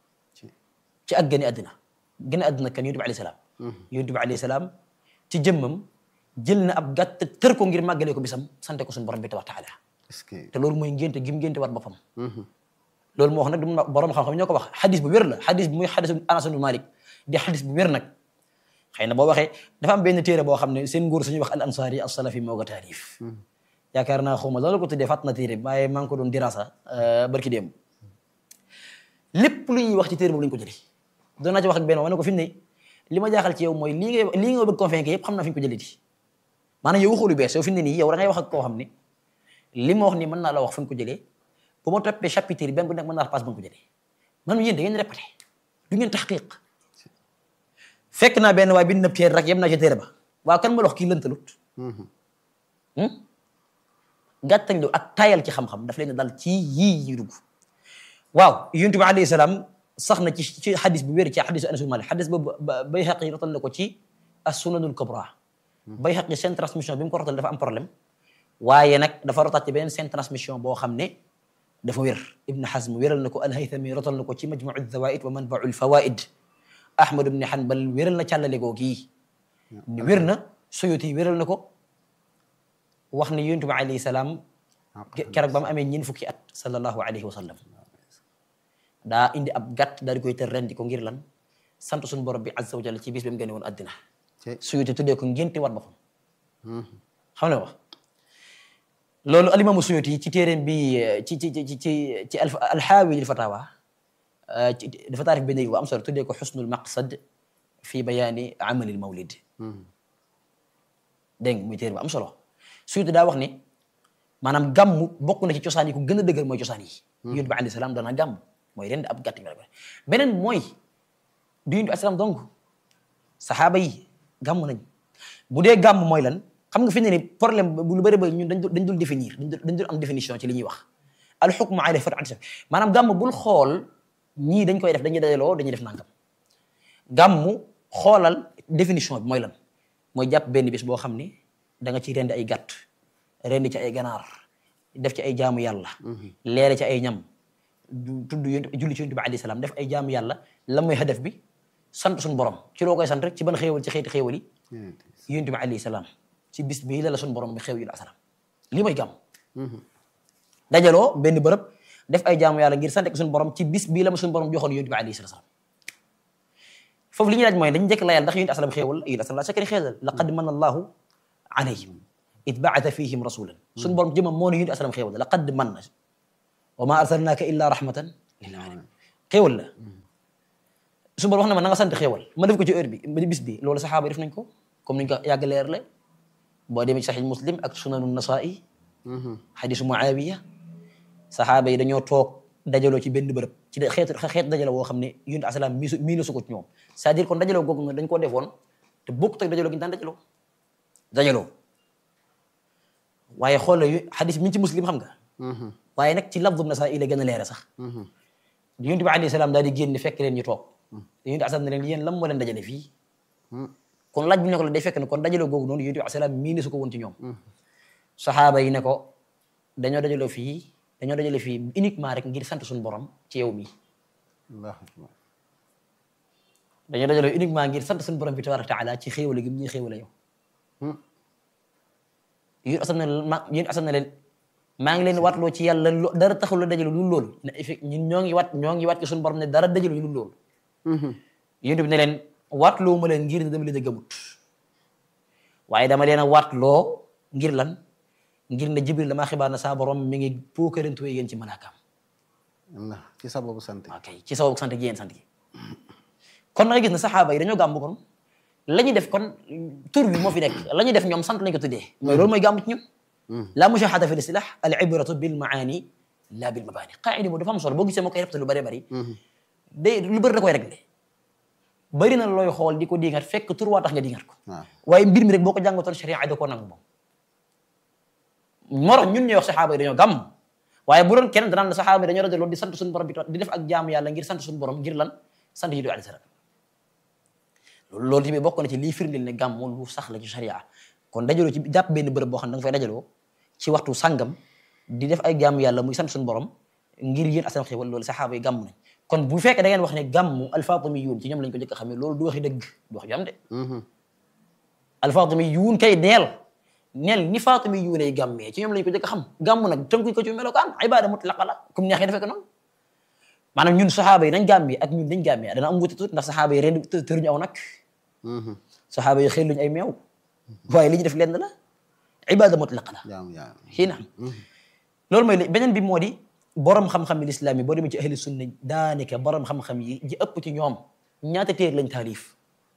ci ak gëne àddina gëne àddina kan yonent bi alayhi salaam yonent bi alayhi salaam ci jëmmam jël na ab gàtt tër ko ngir màggalee ko bisam sante ko suñu borom bi tabaraka taala te loolu mooy ngénte gim ngénte war boppam loolu moo wax nag du borom xam-xam ñoo ko wax xadis bu wér la xadis bu muy xadis Anas ibn Malik di xadis bu wér nag xëy na boo waxee dafa am benn téere boo xam ne seen nguur suñuy wax al ansari as salafi moo ko taarif yaakaar naa xawma loolu ko tuddee fàtt na téere bi waaye maa ngi ko doon dirasa barki démb lépp lu ñuy wax ci téere boobu la ñu ko jëlee doon naa ci wax ak benn wane ko fi mu ne li ma jaaxal ci yow mooy lii ngay lii nga bëgg convaincre yëpp xam naa fi ñu ko jëlee di maanaam yow waxoo lu bees yow fi mu ne nii yow da ngay wax ak koo xam ne li ma wax nii mën naa la wax fu ñu ko jëlee bu ma toppee chapitre yi benn bu nekk mën naa la passe ba nga ko jëlee man yéen da ngeen répété du ngeen taxqiq fekk naa benn waaye bind na téere rek yem naa ci téere ba waaw kan ma la wax kii lëntalut gàttañ lu ak tayal ci xam-xam daf leen dal ci yii yi dugg waaw yonent bi alayhi salaam sax na ci ci xadis bu wér ci xadisu Anas bin Malik xadis boobu Bayhaqi rotal na ko ci as-Sunanul Kubra Bayhaqi seen transmission bi mu ko rotal dafa am problème waaye nag dafa rotaat ci beneen seen transmission boo xam ne dafa wér Ibn Hazm wéral na ko al-Haythami rotal na ko ci Majmu' al-Zawaid wa Manba'u al-Fawaid Ahmad ibn Hanbal wéral na càllale goo kii wér na Suyuti wéral na ko wax ne yonent bi alayhi salaam keroog ba mu amee ñeent fukki at sallallahu alayhi wa sallam daa indi ab gàtt daal di koy tër rendi ko ngir lan sant suñu borom bi azza wa jalla ci bis bi mu génne woon addina Suyuti tuddee ko ngénte war boppam xam ne wax loolu alimamu Suyuti ci téeréem bi ci ci ci ci ci alxaawi lil fatawa dafa taarif benn bu am solo tuddee ko xusnul maqsad fi bayaani amalil mawlid dégg nga muy téere bu am solo Suyuti daa wax ni maanaam gàmmu bokk na ci cosaan yi ku gën a dëgër mooy cosaan yi yonent bi alayhi salaam dana gàmm mooy ren ab gàtt beneen mooy du yonent bi alayhi salaam donc saxaaba yi gàmm nañ bu dee gàmm mooy lan xam nga fi ne ni problème bu lu bëri ba ñun dañ dul dañ dul définir dañ dul am définition ci li ñuy wax al hukmu ala far'an maanaam gàmm bul xool ñii dañ koy def dañuy dajaloo dañuy def nangam gàmm xoolal définition bi mooy lan mooy jàpp benn bis boo xam ni da nga ci rendi ay gàtt rendi ci ay ganaar def ci ay jaamu yàlla leere ci ay ñam tudd yonent julli ci yonent bi alayhi salaam def ay jaamu yàlla la mooy hadaf bi sant suñu borom ci loo koy sant rek ci ban xéewal ci xeeti xéewal yi yonent bi alayhi salaam ci bis bii la la suñu borom bi xew yi asalaam lii mooy gàmm dajaloo benn bërëb def ay jaamu yàlla ngir sant ko suñu borom ci bis bii la ma suñu borom joxoon yonent bi alayhi salaam foofu li ñuy laaj mooy dañu njëkk layal ndax yonent asalaam xéewal yonent asalaam la sakari xéewal laqad manna allahu alayhim id baata fihim rasulan suñu borom jëmam moo ne yónni asalam xéewal la laqad man na wa ma arsalnaaka illa rahmatan lil alamin xéewal la suñu borom wax na ma na nga sant xéewal ma def ko ci heure bi ba bis bi loolu saxaaba yi def nañ ko comme niñ ko yàgg leer la boo demee ci saxiix muslim ak sunanu nasaa'i xadisu muawiya saxaaba yi dañoo toog dajaloo ci benn bërëb ci de xeetu xeetu dajaloo woo xam ne yonent asalaam miisu miinu su ko ci ñoom c'est-à-dire kon dajaloo googu nga dañ koo defoon te bokkut ak dajaloo gi ñu daan dajaloo dajaloo waaye xoolal yu xadis mi ngi ci muslim xam nga waaye nag ci lafdu nasaa'i la gën a leere sax yonent bi alayhi salaam daal di génn fekk leen ñu toog yonent asalaam ne leen yéen lan moo leen dajale fii kon laaj bi ne ko la day fekk ne kon dajaloo googu noonu yonent bi alayhi salaam miinu su ko woon ci ñoom saxaaba yi ne ko dañoo dajaloo fii dañoo dajale fii uniquement rek ngir sant suñu borom ci yow mi dañoo dajaloo uniquement ngir sant suñu borom bi tabaraka taala ci xéewale gi ñuy xéewale yow yéen asam na ma yéen asam na leen maa ngi leen watloo ci yàlla dara taxul la dajaloo lu loolu ne effet ñun ñoo ngi wat ñoo ngi wat ci suñu borom ne dara dajaloo lu loolu yéen bi ne leen watloo ma leen ngir ne dama leen a gëmut waaye dama leen a watloo ngir lan ngir ne jibril damaa xibaar na saa borom mi ngi pookarantuwe yéen ci malaakaam ci sababu sant ok ci sababu sant gi yéen sant gi kon na nga gis ne saxaaba yi dañoo gàmm kon la ñuy def kon tur bi moo fi nekk la ñuy def ñoom sant lañ ko tuddee mooy loolu mooy gàmm ci ñun la mushahada fi listilah al ibratu bil maani la bil mabani qaida moo dafa am solo boo gisee moo koy répété lu bëree bëri day lu bëri da koy réglé bëri na looy xool di ko diingat fekk tur waa tax nga diingat ko waaye mbir mi rek boo ko jàngatoon sharia da koo nangu moom moo tax ñun ñuy wax saxaaba yi dañoo gàmm waaye bu doon kenn danaan la saxaaba yi dañoo rajo loolu di sant suñu borom bi di def ak jaamu yàlla ngir sant suñu borom ngir lan sant yi du alayhi salaam loolu loolu tamit bokk na ci lii firndeel ne gàmm lu sax la ci sharia kon dajaloo ci jàpp benn bërëb boo xam ne da nga fay dajaloo ci waxtu sàngam di def ay jaamu yàlla muy sant suñu borom ngir yéen asalaam xéwal loolu saxaaba yi gàmm nañ kon bu fekkee da ngeen wax ne gàmm alfatimiyuun ci ñoom lañ ko njëkk a xamee loolu du waxi dëgg du wax ju am de alfatimiyuun kay neel neel ni fatimiyuun ay gàmmee ci ñoom lañ ko njëkk a xam gàmm nag tënkuñ ko ci melokaan ibada mutlaqa la comme neexee defee ko noonu maanaam ñun saxaaba yi nañ gàmmee ak ñun dañ gàmmee dana am wuute tuuti ndax saxaaba yi ren tëruñu aw nag saxaaba yi xëy luñu ay meew waaye li ñu def lenn la ibada mutlaqa la xii na loolu mooy beneen bi moo di borom xam-xam yi lislaam yi boo demee ci ahli sunna daanaka borom xam-xam yi ji ëpp ci ñoom ñaata téer lañ taalif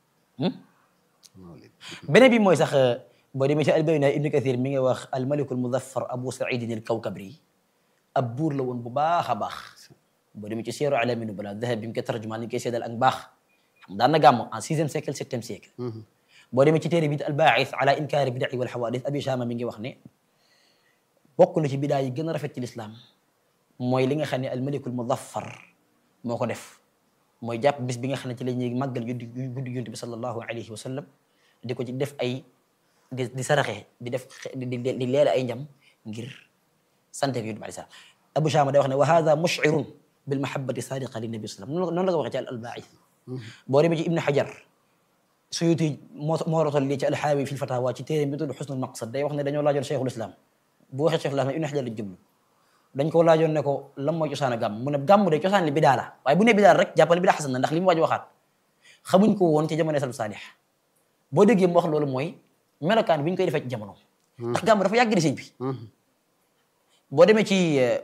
beneen bi mooy sax boo demee ci albayna ibnu kathir mi ngi wax almaliku almudaffar abu saidin al kawkabri ab buur la woon bu baax a baax boo demee ci seeru alamin bala dahab bi mu koy tarjumaan ni koy seedal ak baax xam daan na gàmm en sixième siècle septième siècle boo demee ci téere bi albaaxis ala inkaari bidai wal xawadis abi shama mi ngi wax ne bokk na ci bidaa yi gën a rafet ci lislaam mooy li nga xam ne almalikul mudaffar moo ko def mooy jàpp bis bi nga xam ne ci la ñuy màggal guddi guddi yonent bi sallallahu alayhi wa sallam di ko ci def ay di di saraxe di def di di leela ay njam ngir sante ko yonent bi alayhi salaam abu shama day wax ne wa hada mushirun bil mahabbati sadiqa li nabi sallam noonu la ko waxee ci al albaaxis boo demee ci ibnu xajar suyuti moo moo rotal lii ci alxaawi fi lfatawa ci téere bi tudd xusnul maqsad day wax ne dañoo laajoon cheikhul islam bu waxee cheikhul islam ibnu xajar lañ jublu dañ ko laajoon ne ko lan mooy cosaan a gàmm mu ne gàmm de cosaan li bidaa la waaye bu ne bidaa rek jàppale bidaa xasan na ndax li mu waaj waxaat xamuñ ko woon ci jamono salaf saalix boo déggee mu wax loolu mooy melokaan bi ñu koy defee ci jamono ndax gàmm dafa yàgg di sëñ bi boo demee ci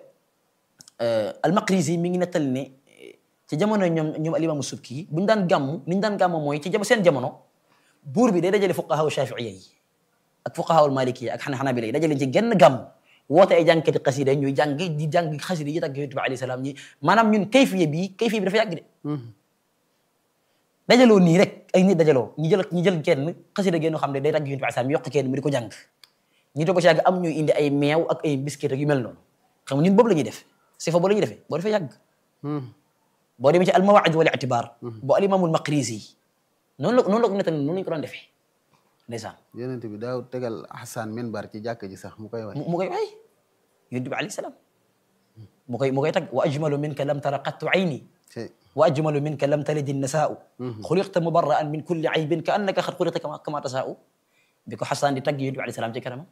almaqrisi mi ngi nettali ne ci jamono ñoom ñoom alimaamu subki bu ñu daan gàmm ni ñu daan gàmm mooy ci jam seen jamono buur bi day dajale fuqahaa shafiiya yi ak fuqahaa malikiya ak xana xanabila yi dajale ci genn gàmm woote ay jàngkati xasida ñuy jàng di jàng xasida yi tàgg yonent bi alayhi salaam ñi maanaam ñun kayfiye bi kayfiye bi dafa yàgg de dajaloo nii rek ay nit dajaloo ñu jël ñu jël kenn xasida génn xam ne day tàgg yonent bi alayhi salaam yokk kenn mu di ko jàng ñu toog ko ci yàgg am ñuy indi ay meew ak ay biscuit ak yu mel noonu xam nga ñun boobu la ñuy def sifa boobu la ñuy defee boo defee yàgg boo demee ci al mawaid wal itibar boo al imaamul maqrisi noonu la noonu la ko nettali noonu lañu ko doon defee ndeysaan yonent bi daaw tegal Hassan minbar ci jàkk ji sax mu koy way mu koy way yonent bi alayhi salaam mu koy mu koy tagg wa ajmalu minka lam tara qattu ayni wa ajmalu minka lam talid nasaau xuliqta mubarraan min kulli aybin ka annaka xad xuliqta kama kama tasaau bi ko Hassan di tagg yonent bi alayhi salaam ci kanamam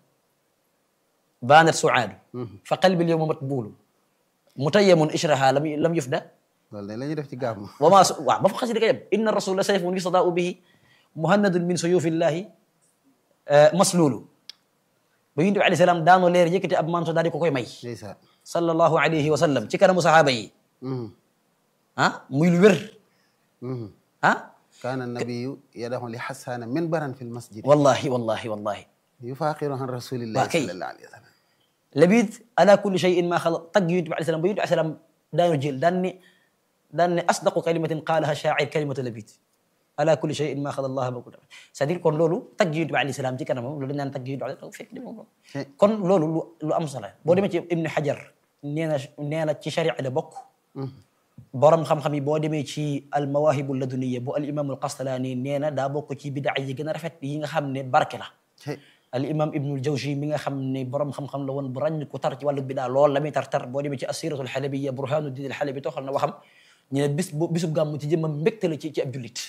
baanat suaadu fa qalbi lyowma matbuulu mutayyamun ishraha lam lam yufda loolu de la ñuy def ci gàmm wama waaw ba fa xasida ka yem inna rasula sayfun yustadaau bihi muhannadun min suyufillahi masluulu ba yonent bi alayhi salaam daanoo leer yëkkati ab manto daal di ko koy may ndeysaan sallallahu alayhi wa sallam ci kanamu sahaaba yi Mhm. ah muy lu wér Mhm. ah kaana nabiyu yadaxu li xasaana minbaran fi lmasjid wallahi wallahi wallahi yufaaqiru an rasulillahi Waa kay. sallallahu alayhi wa sallam labid ala kulli shay'in ma xala tagg yonent bi alayhi salaam ba yonent bi alayhi salaam daanu jël daan ne daan ne asdaqu kalimatin qaalaha shaa'ir kalimatu labid ala kulli shay'in ma xala allah ba c'est-à-dire kon loolu tagg yonent bi alayhi salaam ci kanamam loolu dañ naan tagg yonent bi alayhi salaam fekk demoo ko Eh. kon loolu lu lu am solo boo demee ci ibnu xajar nee na nee na ci sharia la bokk borom xam-xam yi boo demee ci al mawahibu laduniya bu al imam al qastalaani nee na daa bokk ci bidaa yi gën a rafet yi nga xam ne barke la Cey. al imam ibnul jawzi mi nga xam ne borom xam-xam la woon bu ràññ ko tar ci wàllu bidaa lool la muy tar tar boo demee ci asiratul xalabiya burhanuddin al xalabi toxal na waxam ñu ne bis bu bisub gàmmu ci jëmmam mbégte la ci ci ab jullit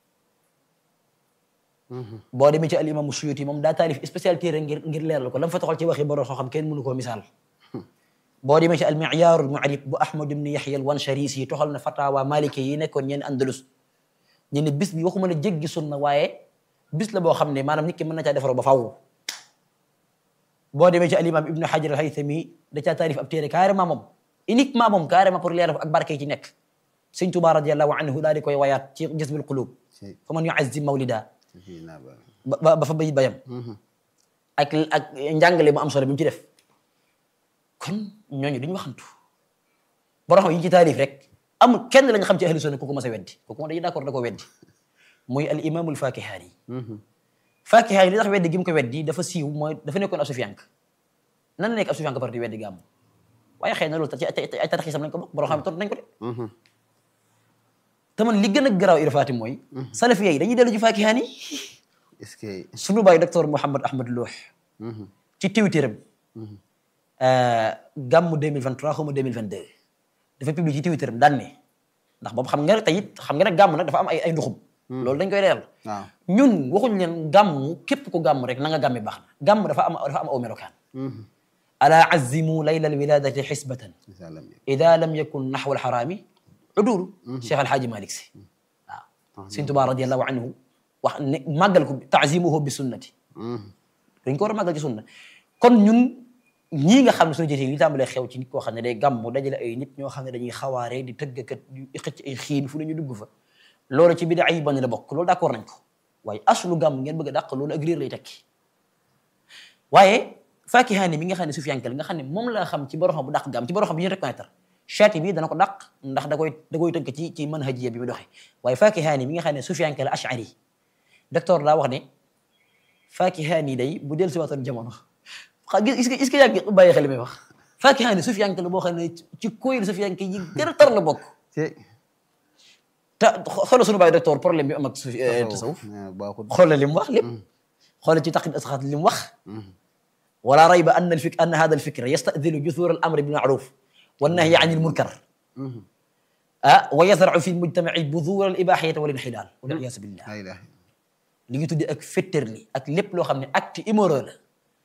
boo demee ci al imam suyuti moom daa taalif spécialité rek ngir ngir leeral ko la mu fa toxal ci waxi borom xam-xam kenn mënu koo misaal boo demee ci al miyaar al mu'rib bu ahmad ibn yahya al wansharisi yi toxal na fatawa maliki yi nekkoon ñeen andalus ñu ne bis bi waxuma la jéggi sunna waaye bis la boo xam ne maanaam nit ki mën na caa defaroo ba faww boo demee ci al imam ibnu hajar al haythami da caa taarif ab téere carrément moom uniquement moom carrément pour leeral ko ak barke yi ci nekk sëñ Tuubaa radiallahu anhu daal di koy wayaat ci jazbul qulub Cey. fa man yu'azzim mawlida Fii naa ba. ba ba ba fa bayit bayam ak ak njàngale mu am solo bi mu ci def kon ñooñu duñu waxantu borom xam yi ci taarif rek amul kenn lañ xam ci ahlu sunna ku ko mas a weddi kooku moom dañuy d'accord da ko weddi muy al imaamul fakihaani fakihaani li tax weddi gi mu ko weddi dafa siiw mooy dafa nekkoon ab sufiyank nan la nekk ab sufiyank par di weddi gàmm waaye xëy na loolu ci ay ay tarixisam lañ ko bokk borom xam tontu nañ ko de te man li gën a garaaw irfaati mooy salafiya yi dañuy dellu ci fakihaani est-ce que sunu baay docteur Mouhamed Ahmad Looh ci tiwtiram gàmmu 2023 xaw ma 2022 dafa publié ci tiwtiram daan ne ndax boobu xam nga tey it xam nga ne gàmm nag dafa am ay ay nduxum loolu dañ koy leeral waaw ñun waxuñ leen gàmm képp ku gàmm rek na nga gàmmi baax na gàmm dafa am dafa am aw melokaan ala azimu layla alwiladati xisbatan incha allah ida lam yakun naxwa alxaraami udulu cheikh alhaaji malik si waaw sëñ Tuubaa radiallahu anhu wax ne màggal ko taazimuhu bi sunnati dañ ko war a màggal ci sunna kon ñun ñii nga xam ne suñu jëtee li tàmbalee xew ci nit koo xam ne day gàmmu dajale ay nit ñoo xam ne dañuy xawaare di tëggkat di xëcc ay xiin fu ne ñu dugg fa loolu ci bidaa yi ban la bokk loolu d'accord nañ ko waaye aslu gàmm ngeen bëgg a dàq loolu ak réer lay tekki waaye faakihaani mi nga xam ne sufiyanke la nga xam ne moom laa xam ci borom xam bu dàq gàmm ci borom xam bi ñu reconnaître chaati bi dana ko dàq ndax da koy da koy tënk ci ci manhajiya bi mu doxee waaye faakihaani mi nga xam ne sufiyanke la ashari docteur daa wax ne faakihaani day bu del si waatoon jamono xa gis est-ce que est-ce que yaa ngi bàyyi xel li may wax faakihaani sufiyanke la boo xam ne ci koyil sufiyanke yi gën a tar la bokk Cey. te xoolal sunu baay docteur problème bi am ak sufi tasawuf Ah, baaxul xoolal li mu wax lépp xoolal ci taqid asxaat li mu wax wala rayba anna alfik anna hada alfikra yastadilu juthur al amri bil ma'ruf wa nahyi an il munkar ah wa yazra'u fi mujtamaci budur al ibahiyata wal inxilal wal iyaasu billah la ilaha li ngi tuddee ak féttéerli ak lépp loo xam ne acte immoral la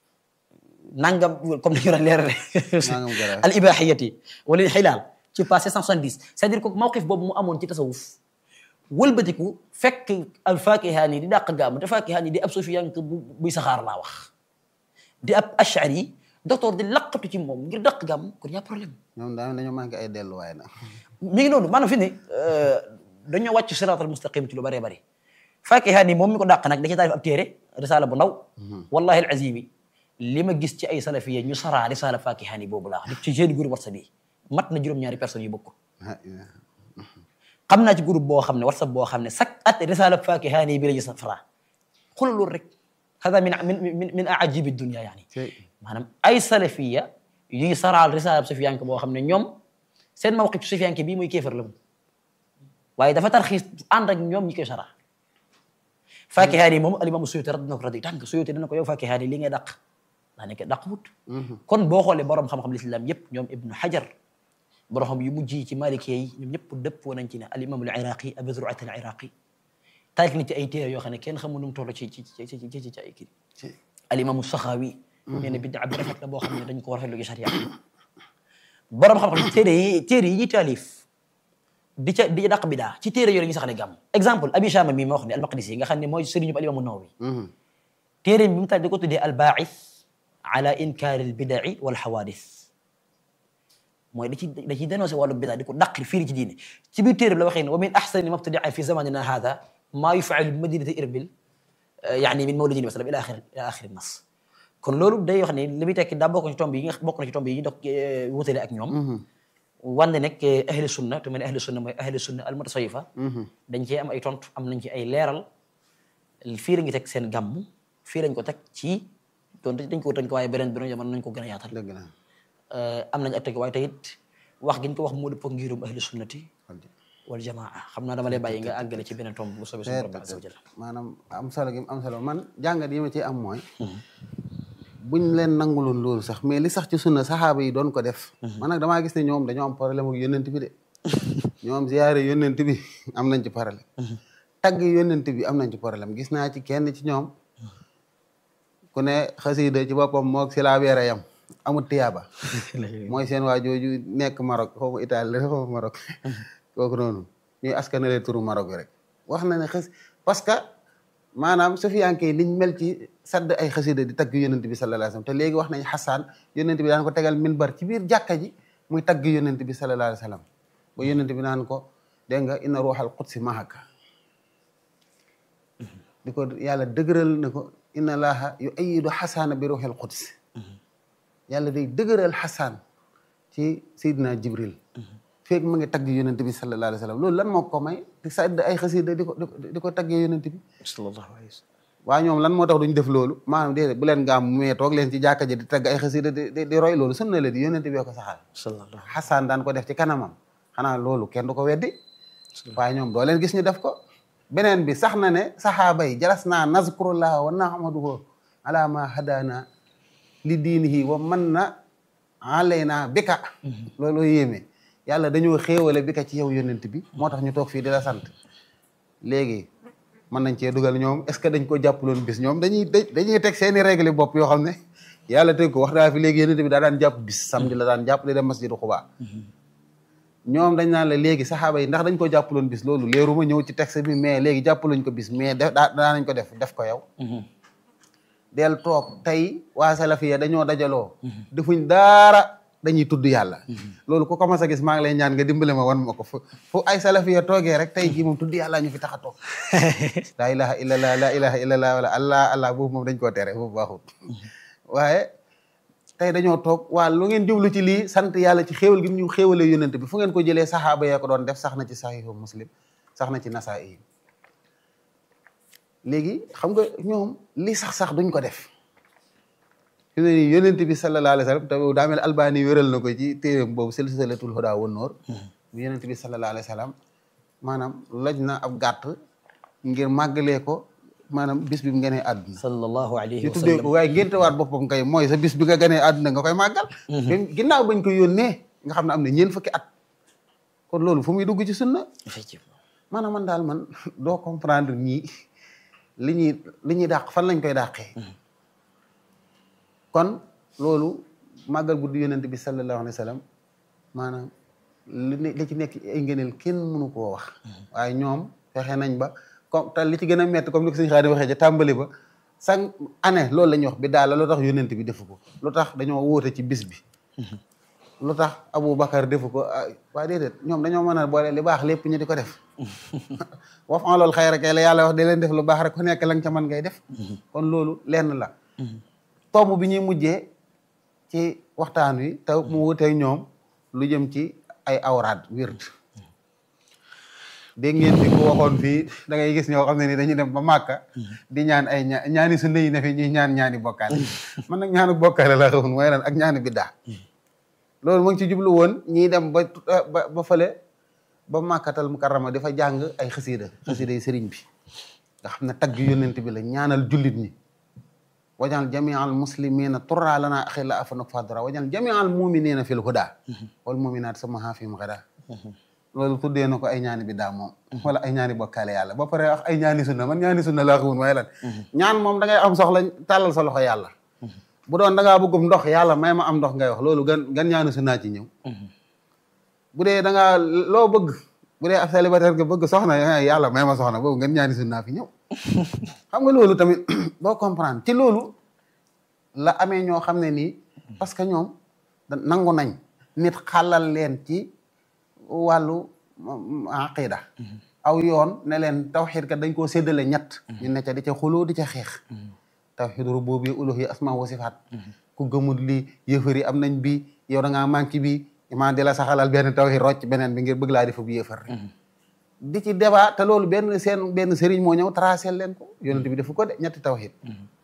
nangam comme ni ñu doon leerale Nangam garaaw. al ibahiyati wala inxilal ci passé 170 c'est-à-dire que mawqif boobu mu amoon ci tasawuf wëlbatiku fekk al fakihaani di dàq gàmm te fakihaani di ab sufiyank bu buy saxaar laa wax di ab ashari docteur di laqatu ci moom ngir dàq gàmm kon y a problème ñoom daal dañoo manqué ay delluwaay nag mi ngi noonu maanaam fi ne dañoo wàcc siraatal mustaqim ci lu bëree bëri fakihaani moom mi ko dàq nag da ci taarif ab téere risaala bu ndaw wallahi al azimi li ma gis ci ay salafiya ñu saraa risaala fakihaani boobu laa wax ci jeune groupe whatsapp bi mat na juróom-ñaari personnes yu bokk Ah, yeah. xam naa ci groupe boo xam ne whatsapp boo xam ne chaque at risaala fakihaani bi la ñu saraa xoolal loolu rek hada min min min min ajibi dunia yaani Cey. maanaam ay salafiya yuy saraal risaala sufiyanke boo xam ne ñoom seen mawqif sufiyanke bii muy kéefar la mu waaye dafa tarxiis ànd ak ñoom ñi koy sara fakihaani moom alimamu suyuti radina ko radi tànk suyuti dana ko yow fakihaani li ngay dàq daa nekk dàq wut kon boo xoolee borom xam-xam l'islam yëpp ñoom ibnu hajar borom xam yu mujj yi ci malikee yi ñoom ñëpp dëppoo nañ ci ne alimamu al iraqi abu zur'at al iraqi taalif na ci ay téere yoo xam ne kenn xamul nu mu toll ci ci ci ci ci ci ay kii Cey. alimamu saxaawi nee na biddaa bi rafet la boo xam ne dañ ko war a rafetlu ci sharia borom xam-xam téere yi téere yi ñuy taalif di ca di dàq bidaa ci téere yooyu la ñuy saxale gàmm exemple abi shama mi ma wax ne al maqdisi nga xam ne mooy sëriñu alimamu nawawi téere bi mu tax di ko tuddee al baaxis ala inkaari albidai wal xawaadis mooy da ci da ciy dénoncé wàllu bidaa di ko dàqi firi ci diine ci biir téere bi la waxee ne wa min axsani mabtadia fi zamanina hada maa yufaalu bi madinati irbil yaani min mawlidin masalam ila axiri ila axiri nas kon loolu day wax ne li muy tekki daa bokk ci tomb yi nga bokk na ci tomb yi ñu dox wutale ak ñoom wande nag ahli sunna te mel ne ahli sunna mooy ahli sunna al mutasawifa dañ cee am ay tontu am nañ ci ay leeral fii la ngi teg seen gàmm fii lañ ko teg ci donte dañ ko tënk waaye beneen beneen jamono nañ ko gën a yaatal dëgg la am nañ ak teg waaye tey it wax gi ñu ko wax moo dëppoo ngirum ahli sunnati wal jamaa xam naa dama lay bàyyi nga àggale ci beneen tomb bu soobee suñu borom azza wa jalla maanaam am solo gi am solo man jàngat yi ma ci am mooy buñ leen nanguloon loolu sax mais li sax ci sunna saxaaba yi doon ko def man nag damaa gis ne ñoom dañoo am problème ak yónnent bi de ñoom ziyaare yónnent bi am nañ ci problème tagg yónnent bi am nañ ci problème gis naa ci kenn ci ñoom ku ne xasida ci boppam moog si laa weere yam amul tiyaaba mooy seen waa jooju nekk Maroc xaw ma Italie la xaw ma Maroc kooku noonu ñuy askanale turu Maroc rek wax na ne xës parce que maanaam sufiyanke yi liñ mel ci sadd ay xasida di tagg yonent bi sallallahu alayhi wasallam te léegi wax nañ xasaan yonent bi daan ko tegal minbar ci biir jàkka ji muy tagg yonent bi sallallahu alayhi wasallam ba yonent bi naan ko dégg nga inna ruuxal qudsi mahaka di ko yàlla dëgëral ne ko inna laaha yu ayidu xasaana bi ruuxil qudsi yàlla day dëgëral xasaan ci Seydina Jibril feeg mu ngi tagg yonent bi sallallahu alayhi wasallam loolu lan moo ko may di sadd ay xasida di ko di ko taggee yonent bi sallallahu alayhi wa sallam waaye ñoom lan moo tax duñ def loolu maanaam déedéet bu leen gaam mais toog leen ci jàkka ji di tagg ay xasida di di roy loolu sunna la di yonent bi ko saxal sallallahu xasaan daan ko def ci kanamam xanaa loolu kenn du ko weddi waaye ñoom doo leen gis ñu def ko beneen bi sax na ne saxaaba yi jalas naa nazkurullah wa nahmaduhu ala ma hadana li diinihi wa man na alayna bika loolu yéeme yàlla dañoo xéewale bika ci yow yonent bi moo tax ñu toog fii di la sant léegi mën nañ cee dugal ñoom est ce que dañ ko jàppaloon bis ñoom dañuy dañuy teg seeni règle bopp yoo xam ne yàlla teg ko wax daa fi léegi yonent bi daa daan jàpp bis samedi la daan jàpp di dem masjidu Xubaa ñoom dañ naan la léegi saxaaba yi ndax dañ ko jàppaloon bis loolu leeru ma ñëw ci texte bi mais léegi jàppaluñ ko bis mais def daa daa nañ ko def def ko yow del toog tey waa salafiya dañoo dajaloo defuñ daara dañuy tudd yàlla loolu ku commencé gis maa ngi lay ñaan nga dimbale ma wan ma ko fu fu ay salafiya toogee rek tey jii moom tudd yàlla ñu fi tax a toog laa ilaha illallah laa ilaha illallah wala allah allah boobu moom dañ koo tere boobu baaxut waaye tey dañoo toog waa lu ngeen jublu ci lii sant yàlla ci xéewal gi ñu xéewalee yonent bi fu ngeen ko jëlee saxaaba yee ko doon def sax na ci saxiixu muslim sax na ci nasaa'i léegi xam nga ñoom li sax sax duñ ko def fi ne nii yonent bi sallallahu alayhi wa sallam te daa mel albani wéral na ko ci téeréem boobu silsilatul hudaa wan nuur bu yonent bi sallallahu alayhi wa sallam maanaam loj na ab gàtt ngir màggalee ko maanaam bis bi mu gënee àdduna sallallahu alayhi ñu wa tuddee sallam ko waaye ngénte waat boppam kay mooy sa bis bi nga gënee àdduna nga koy màggal ginnaaw bañ ko yónnee nga xam ne am na ñeent fukki at kon loolu fu muy dugg ci sunna effectivement maanaam man daal man doo comprendre ñii li ñuy li ñuy dàq fan lañ koy dàqee kon loolu màggal guddi yonent bi sallallahu alayhi wa sallam maanaam li ne li ci nekk ay ngëneel kenn mënu koo wax waaye ñoom fexe nañ ba comme te li ci gën a metti comme ni ko sëñ Xaadim waxee ca tàmbali ba chaque année loolu la ñuy wax bi daal la lu tax yonent bi defu ko lu tax dañoo wóote ci bis bi lu tax Abu Bakar defu ko ah waa déedéet ñoom dañoo mën a boole li baax lépp ñu di ko def wax en loolu xëy rek la yàlla wax di leen def lu baax rek ku nekk la nga ca mën ngay def kon loolu lenn la tomb bi ñuy mujjee ci waxtaan wi te mu wuteeg ñoom lu jëm ci ay awraad wird dégg ngeen fi ko waxoon fii da ngay gis ñoo xam ne ni dañuy dem ba màkka di ñaan ay ña ñaani sunna yi ne fi ñuy ñaan ñaani bokkaale man nag ñaanu bokkaale laa xamul mooy lan ak ñaani biddaa loolu mu ngi ci jublu woon ñiy dem ba ba ba fële ba màkkatal mukarrama dafa jàng ay xasiida xasiida yi sëriñ bi nga xam ne tagg yónnent bi la ñaanal jullit ñi wajal jamial muslimina turra lana axilla afanuk fadra wajal jamial muminina fil huda wal muminat samaha fim gada loolu tuddee na ko ay ñaani bi daa moom wala ay ñaani bokkaale yàlla ba pare wax ay ñaani sunna man ñaani sunna laa xamul waaye lan ñaan moom da ngay am soxla tàllal sa loxo yàlla bu doon da ngaa bëggum ndox yàlla may ma am ndox ngay wax loolu gan gan ñaani sunnaa ci ñëw bu dee da ngaa loo bëgg bu dee ab célibataire nga bëgg soxna yàlla may ma soxna boobu gan ñaani sunnaa fi ñëw xam nga loolu tamit boo comprendre ci loolu la amee ñoo xam ne nii parce que ñoom da nangu nañ nit xàllal leen ci wàllu aqida aw yoon ne leen tawxiid kat dañ koo séddale ñett ñu ne ca di ca xuloo di ca xeex tawxiid rububiyya uluhiyya asmaa wa sifaat ku gëmul lii yëfar yi am nañ bi yow da ngaa manqué bi imaa di la saxalal benn tawxiid rocc beneen bi ngir bëgg laa defa bu yëfar rek di ci débat te loolu benn seen benn sëriñ moo ñëw tracé leen ko yonent bi defu ko de ñetti tawxiid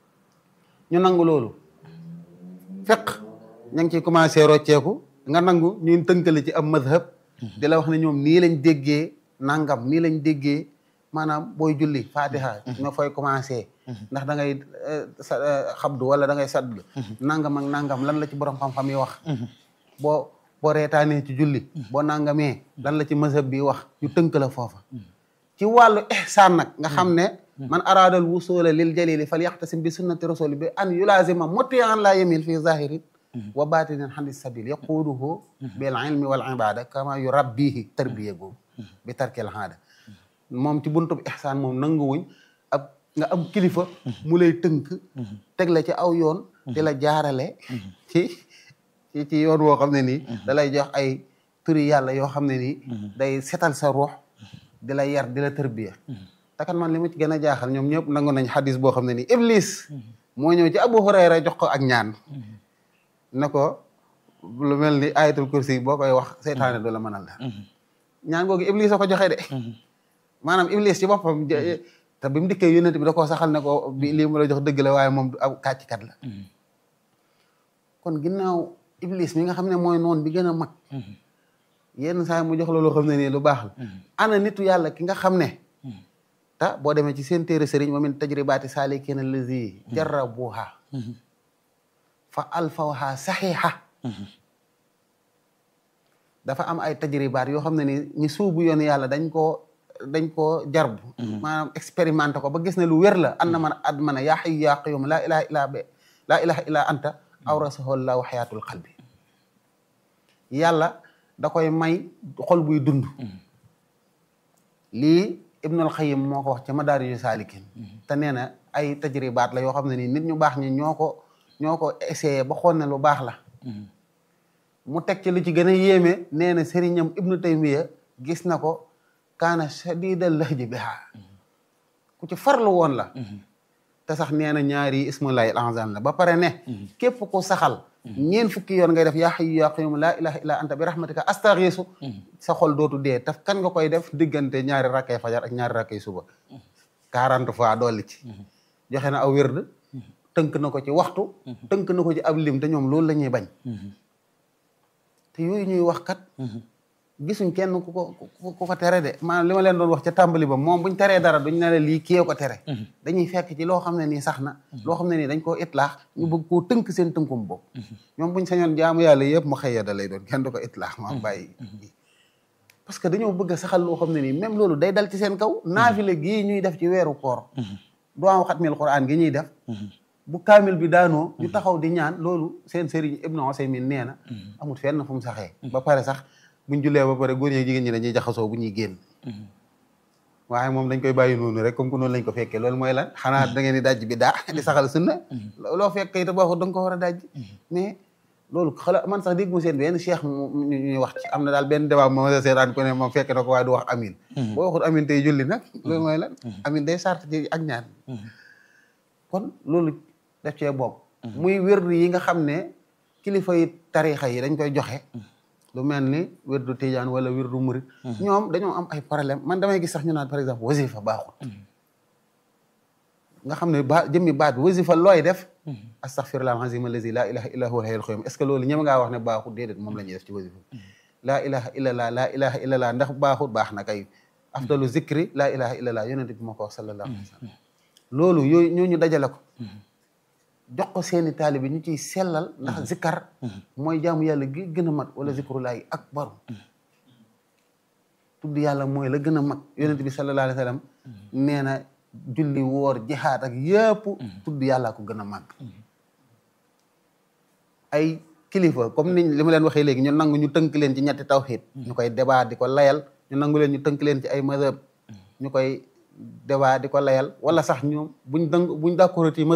ñu nangu loolu fiq ña ngi ciy commencé rocceeku nga nangu ñuy tënkale ci am madhab di la wax ne ñoom nii lañ déggee nangam nii lañ déggee maanaam booy julli fatiha nga fooy commencé ndax da ngay xabdu wala da ngay sadd nangam ak nangam lan la ci borom xam-xam yi wax boo boo reetaanee ci julli boo nangamee lan la ci mazhab bi wax ñu tënk la foofa ci wàllu ihsaan nag nga xam ne man araadal wusula lil jalili fal yaxtasim bi sunnati rasuli bi an yulazima mutian la yamil fi zahirin wa batinin xandi sabil yaquuduhu bil ilmi wal ibada kama yu rabbihi tarbiya googu bi tarkil haada moom ci buntub ihsaan moom nanguwuñ ab nga am kilifa mu lay tënk teg la ci aw yoon di la jaarale ci ci ci yoon woo xam ne nii da lay jox ay turi yàlla yoo xam ne nii day setal sa ruux di la yar di la tërbiya takat man li ma ci gën a jaaxal ñoom ñëpp nangu nañ xadis boo xam ne nii iblis moo ñëw ci abu hurayra jox ko ak ñaan ne ko lu mel ni ayatul kursi boo koy wax seytaane du la mënal dara ñaan googu iblis a ko joxe de maanaam iblis ci boppam te bi mu dikkee yónnent bi da koo saxal ne ko bi lii mu la jox dëgg la waaye moom du ab kàccikat la kon ginnaaw iblis mi nga xam ne mooy noon bi gën a mag yenn saa mu jox la loo xam ne nii lu baax la ana nitu yàlla ki nga xam ne ta boo demee ci seen téere sëriñ wa min tajribaati saalikiina allazi jarrabuha fa alfawha saxiixa dafa am ay tajribaat yoo xam ne ni ñi suubu yoon yàlla dañ koo dañ koo jarbu maanaam expérimenté ko ba gis ne lu wér la an na man ad mana yaa xayu yaa qayum laa ilaha illa be laa ilaha illa anta awrasahu llahu xayaatul qalbi yàlla da koy may xol buy dund lii ibnul xayim moo ko wax ca madaariju saalikin te nee na ay tajribaat la yoo xam ne nii nit ñu baax ñi ñoo ko ñoo ko essayé ba xool ne lu baax la mu teg ci lu ci gën a yéeme nee na sëriñam ibnu taymiya gis na ko kaana shadidal lahji biha ku ci farlu woon la te sax nee na ñaari ismullahi al azam la ba pare ne képp ku saxal ñeen fukki yoon ngay def yaa hayyu yaa qayyum laa ilaha illa anta bi rahmatika astaxiisu sa xol dootu dee taf kan nga koy def diggante ñaari rakkay fajar ak ñaari rakkay suba quarante fois dolli ci joxe na aw wérd tënk na ko ci waxtu tënk na ko ci ab lim te ñoom loolu la ñuy bañ te yooyu ñuy wax kat gisuñ kenn ku ko ku ko tere de maanaam li ma leen doon wax ca tàmbali ba moom buñ teree dara duñ ne la lii kiyee ko tere dañuy fekk ci loo xam ne nii sax na loo xam ne nii dañ koo itlaax ñu bëgg koo tënk seen tënkum boobu ñoom buñ sañoon jaamu yàlla yëpp mu xëy da lay doon kenn du ko itlaax ma bàyyi parce que dañoo bëgg a saxal loo xam ne nii même loolu day dal ci seen kaw naafile gii ñuy def ci weeru koor duwaa xatmil quraan gi ñuy def bu kaamil bi daanoo ñu taxaw di ñaan loolu seen sëriñ Ibnu Usaymin nee na amul fenn fu mu saxee ba pare sax buñ jullee ba pare góor ñi jigéen ñi dañuy jaxasoo bu ñuy génn waaye moom dañ koy bàyyi noonu rek comme que noonu lañ ko fekkee loolu mooy lan xanaa da ngeen di dajj bi daa di saxal sunna loo fekkee te baaxul da nga ko war a dajj mais loolu xala man sax dégg mu seen benn cheikh mu ñuy wax ci am na daal benn débat mo seetaan ko ne moom fekke na ko waaye du wax amin boo waxul amin tey julli nag loolu mooy lan amin day sart ci ak ñaan kon loolu def cee bokk muy wérdu yi nga xam ne kilifa yi tarixa yi dañ koy joxe lu mel ni wérdu tijaan wala wérdu murit ñoom dañoo am ay problème man damay gis sax ñu naan par exemple wasifa baaxul nga xam ne ba jëmmi baat wasifa looy def astaghfirullah alazim allazi laa ilaha illa huwa alhayyul qayyum est-ce que loolu ñëm ngaa wax ne baaxul déedéet moom la ñuy def ci wasifa laa ilaha illallah laa ilaha illallah ndax baaxul baax na kay afdalu zikri laa ilaha illallah yonente bi moo ko wax sallallahu alayhi wa sallam loolu yooyu ñooñu dajale ko jox ko seeni taalibe ñu ciy sellal ndax zikkar mooy jaamu yàlla gi gën a mat wala zikrullahi akbar tudd yàlla mooy la gën a mag yonent bi sallallahu alayhi wa sallam nee na julli woor jihaad ak yëpp tudd yàlla ko gën a mag ay kilifa comme ni li ma leen waxee léegi ñu nangu ñu tënk leen ci ñetti tawhid ñu koy débat di ko layal ñu nangu leen ñu tënk leen ci ay mazhab ñu koy débat di ko layal wala sax ñoom buñ dang buñ d'accord ci mazhab it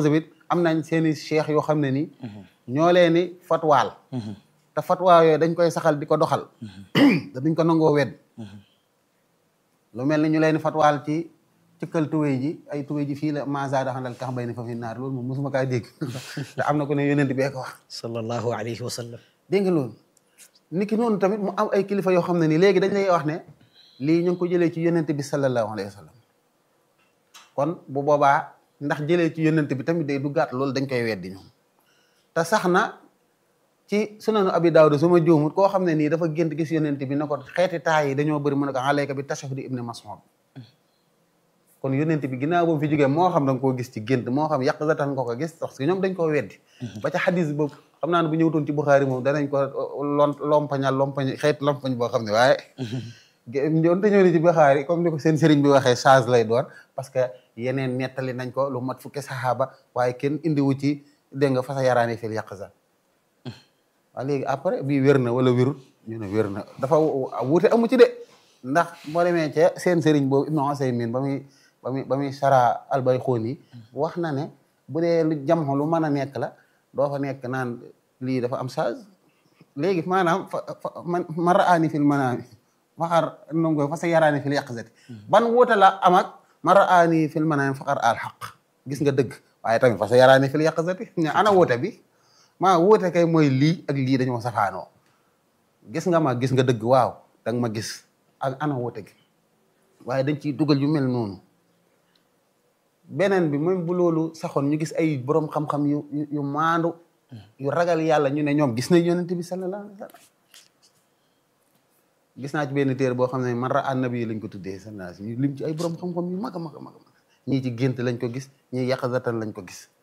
am nañ seeni cheikh yoo xam ne nii ñoo leen ni fatwaal te fatwa yooyu dañ koy saxal di ko doxal te duñ ko nangoo wedd lu mel ni ñu leen fatwaal ci cëkkal tuwéy ji ay tuwéy ji fii la masada xandal kax bay ni fa fi naar loolu moom mosuma kaa dégg te am na ko ne yonent bee ko wax sallallahu alayhi wa sallam dégg nga loolu nit ki noonu tamit mu am ay kilifa yoo xam ne nii léegi dañ lay wax ne lii ñu ngi ko jëlee ci yonent bi sallallahu alayhi wa sallam kon bu boobaa ndax jëlee ci yonent bi tamit day duggaat loolu dañ koy weddi ñoom te sax na ci sunanu abi daawuda su ma juumut koo xam ne nii dafa gént gis yonent bi ne ko xeeti taay yi dañoo bëri mu ne ko alayka bi tashahudi ibni mas'ud kon yonent bi ginnaaw boobu fi jógee moo xam da nga koo gis ci gént moo xam yàq zatan nga ko gis parce que ñoom dañ koo weddi ba ca xadis boobu xam naa ne bu ñëwtoon ci Buxaari moom danañ ko lon lompañal lompañ xeet lompañ boo xam ne waaye doonte ñëw ni ci Buxaari comme ni ko seen sëriñ bi waxee change lay doon parce que yeneen nettali nañ ko lu mat fukki saxaaba waaye kenn indiwu ci dégg nga fasa yaraani fil yàq za waaw léegi après bii wér na wala wérut ñu ne wér na dafa wuute amu ci de ndax boo demee ca seen sëriñ boobu Ibnu Usaymin ba muy ba muy ba muy sara Albayxuuni wax na ne bu dee lu jam lu mën a nekk la doo fa nekk naan lii dafa am charge léegi maanaam fa man man ra'aani fil manaami faqar nongo fa sa yaraani fil yaqzati ban wuute la am ak man ra'aani fil manaami faqar al xaq gis nga dëgg waaye tamit fa sa yaraani fil yaqzati ña ana wuute bi maa wuute kay mooy lii ak lii dañoo safaanoo gis nga ma gis nga dëgg waaw danga ma gis ak ana wuute gi waaye dañ ciy dugal yu mel noonu beneen bi même bu loolu saxoon ñu gis ay borom xam-xam yu yu maandu yu ragal yàlla ñu ne ñoom gis nañ yonent bi sallallahu alayhi wa sallam gis naa ci benn téere boo xam ne man ra annabi lañ ko tuddee sallallahu alayhi ñu lim ci ay borom xam-xam yu mag a mag a mag ñii ci gént lañ ko gis ñii yàqazatan lañ ko gis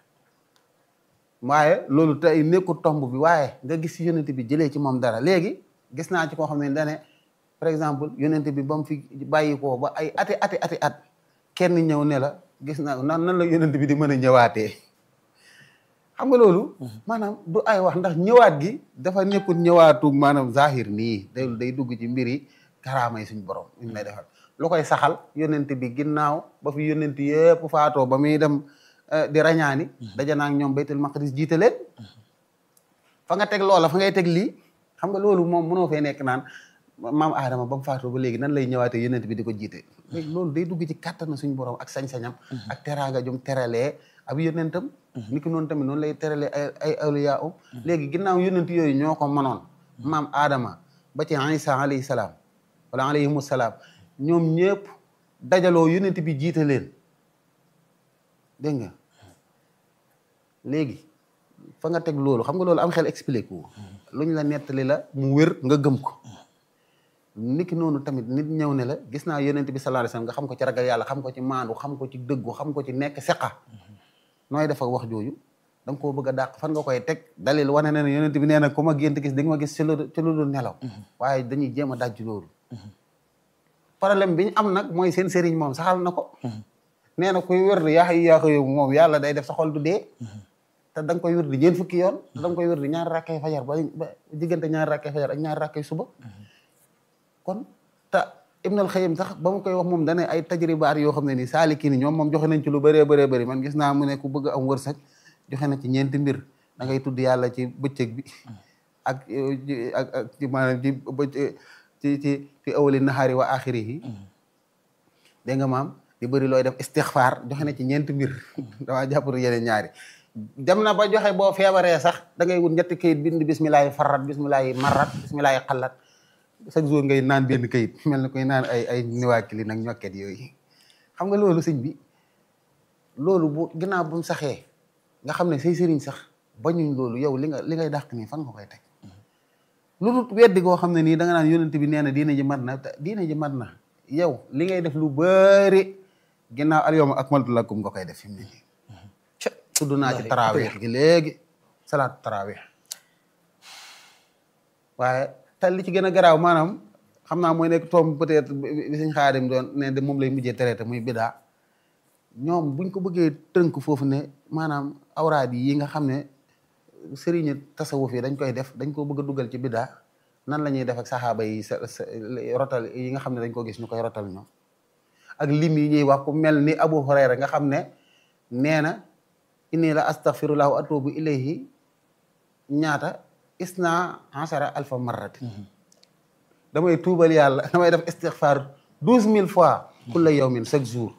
waaye loolu tey nekkul tomb bi waaye nga gis ci yonent bi jëlee ci moom dara léegi gis naa ci koo xam ne dane par exemple yonent bi ba mu fi bàyyi koo ba ay ati ati ati at kenn ñëw ne la gis naa nan nan la yonent bi di mën a ñëwaatee xam nga loolu maanaam du ay wax ndax ñëwaat gi dafa nekkul ñëwaatu maanaam zahir nii day day dugg ci mbiri karaama yi suñ borom ñu lay defal lu koy saxal yonent bi ginnaaw ba fi yonent yëpp faatoo ba muy dem di rañaani daja naa ak ñoom baytul maqdis jiite leen fa nga teg loola fa ngay teg lii xam nga loolu moom mënoo fee nekk naan maam Adama ba mu faatoo ba léegi nan lay ñëwaatee yonent bi di ko jiite léegi loolu day dugg ci kàttana suñu borom ak sañ-sañam ak teraanga jum teralee ab yonentam ni ki noonu tamit noonu lay teralee ay ay awliya um léegi ginnaaw yonent yooyu ñoo ko mënoon maam Adama ba ci Isa alayhi salaam wala alayhimu salaam ñoom ñëpp dajaloo yonent bi jiite leen dégg nga léegi fa nga teg loolu xam nga loolu am xel expliqué wu luñ la nettali la mu wér nga gëm ko niki noonu tamit nit ñëw ne la gis naa yonent bi sallallahu alayhi wasallam nga xam ko ci ragal yàlla xam ko ci maandu xam ko ci dëggu xam ko ci nekk seqa nooy def ak wax jooju da nga koo bëgg a dàq fan nga koy teg dalil wane na ne yonent bi nee na ku ma gént gis di nga ma gis ci lu ci lu dul nelaw waaye dañuy jéem a dajj loolu problème bi ñu am nag mooy seen sëriñ moom saxal na ko nee na kuy wér di yaa xay yaa ko yow moom yàlla day def sa xol du dee te da nga koy wér di ñeent fukki yoon te da nga koy wér di ñaari rakkay fajar ba ba diggante ñaari rakkay fajar ak ñaari rakkay suba kon te Ibnul Xayyim sax ba mu koy wax moom dane ay tajribaat yoo xam ne nii saaliki ni ñoom moom joxe nañ ci lu bëree bëree bëri man gis naa mu ne ku bëgg am wërsëg joxe na ci ñeenti mbir da ngay tudd yàlla ci bëccëg bi ak ak ak ci maanaam ci ci ci fi awali nahaari wa axirihi dégg nga maam di bëri looy def istixfaar joxe na ci ñeenti mbir damaa jàpp yeneen ñaari dem na ba joxe boo feebaree sax da ngay wut ñetti kayit bind bismillahi farrat bismillahi marrat bismillahi xallat chaque jour ngay naan benn kayit mel na koy naan ay ay niwaakili nag ñokket yooyu xam nga loolu sëñ bi loolu bu ginnaaw bu mu saxee nga xam ne say sëriñ sax bañuñ loolu yow li nga li ngay dàq nii fan nga koy teg lu dul weddi goo xam ne nii da nga naan yonent bi nee na diina ji mat na diina ji mat na yow li ngay def lu bëri ginnaaw al yawma akmaltu lakum nga koy def fi mu ne nii tudd naa ci tarawih gi léegi salaatu tarawih waaye te li ci gën a garaaw maanaam xam naa mooy nekk toom peut-être bi suñ xaadim doon ne de moom lay mujjee traité muy bidaa ñoom buñ ko bëggee tënk foofu ne maanaam awraad yi nga xam ne sëriñu tasawuf yi dañ koy def dañ ko bëgg a dugal ci bidaa nan la ñuy def ak saxaaba yi sa rotal yi nga xam ne dañ ko gis ñu koy rotal ñoom ak lim yi ñuy wax ku mel ni Abu Hurayra nga xam ne nee na inni la astaghfirullah wa atubu ilayhi ñaata isna ashara alfa marratin damay tuubal yàlla damay def istighfar douze mille fois kulla yawmin chaque jour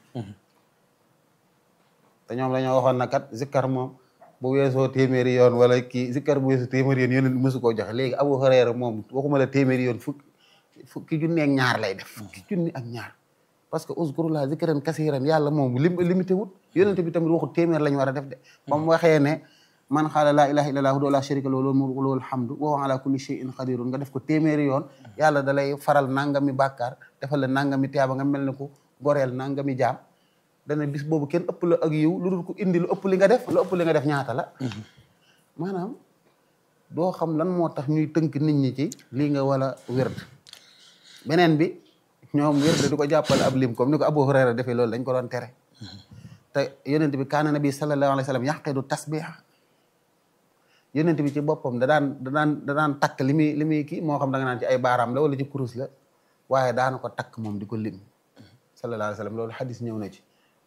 te ñoom dañoo waxoon na kat zikkar moom bu weesoo téeméeri yoon wala kii zikkar bu weesoo téeméeri yoon yonent mësu koo joxe léegi Abu Hurayra moom waxuma la téeméeri yoon fukki fukki junni ak ñaar lay def fukki junni ak ñaar parce que uzkurullah zikran kasiran yàlla moom lim limité wut yonent bi tamit waxut téeméer lañ war a def de ba mu waxee ne man xaala laa ilaha illallah wahdahu la sharika lahu lahul mulku wa lahul hamdu wa huwa ala kulli shay'in qadirun nga def ko téeméeri yoon yàlla da lay faral nangami bàkkaar defal la nangami tiyaaba nga mel ne ko goreel nangami jaam dana bis boobu kenn ëpp la ak yiw lu dul ko indi lu ëpp li nga def lu ëpp li nga def ñaata la maanaam doo xam lan moo tax ñuy tënk nit ñi ci lii nga wala wérd beneen bi ñoom wérd di ko jàppale ab lim comme ni ko Abu Hurayra defee loolu dañ ko doon tere te yonent bi kaana nabi sallallahu alayhi wa sallam yaqidu tasbiha yonent bi ci boppam da daan da daan da daan takk li muy li muy kii moo xam da nga naan ci ay baaraam la wala ci kurus la waaye daana ko takk moom di ko lim sallallahu alayhi wa sallam loolu xadis ñëw na ci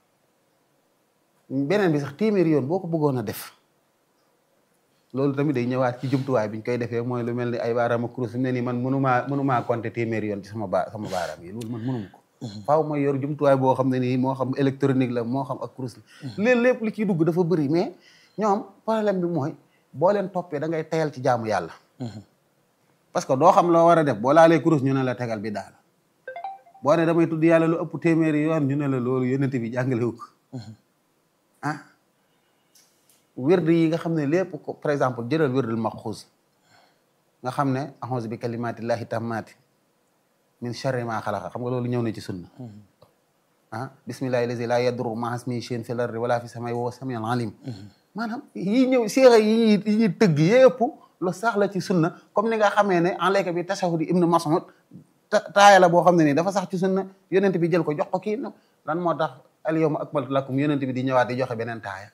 beneen bi sax téeméeri yoon boo ko bëggoon a def loolu tamit day ñëwaat ci jumtuwaay bi ñu koy defee mooy lu mel ni ay baaraam ak kurus fi mu ne nii man mënumaa mënumaa compter téeméeri yoon ci sama ba sama baaraam yi loolu man mënuma ko faaw mooy yor jumtuwaay boo xam ne nii moo xam électronique la moo xam ak kurus la léeg lépp li ciy dugg dafa bëri mais ñoom problème bi mooy boo leen toppee da ngay tayal ci jaamu yàlla parce que doo xam loo war a def boo laalee kurus ñu ne la tegal bi daal boo ne damay tudd yàlla lu ëpp téeméeri yoon ñu ne la loolu yonent bi jàngale wu ko ah wérd yi nga xam ne lépp ko par exemple jëlal wérdul maxuus nga xam ne a'uuzu bi kalimaatillahi tammaati min sharri ma xalaqa xam nga loolu ñëw na ci sunna ah bismillahi lazi la yadurru ma'a ismihi shay'un fil ardi wala fis samaa'i wa huwa samiul alim maanaam yii ñëw seexa yi yi ñuy tëgg yëpp lu sax la ci sunna comme ni nga xamee ne en layka bi tashahudi ibnu Mas'ud taaya la boo xam ne nii dafa sax ci sunna yonent bi jël ko jox ko kii lan moo tax al yawma akmaltu lakum yonent bi di ñëwaat di joxe beneen taaya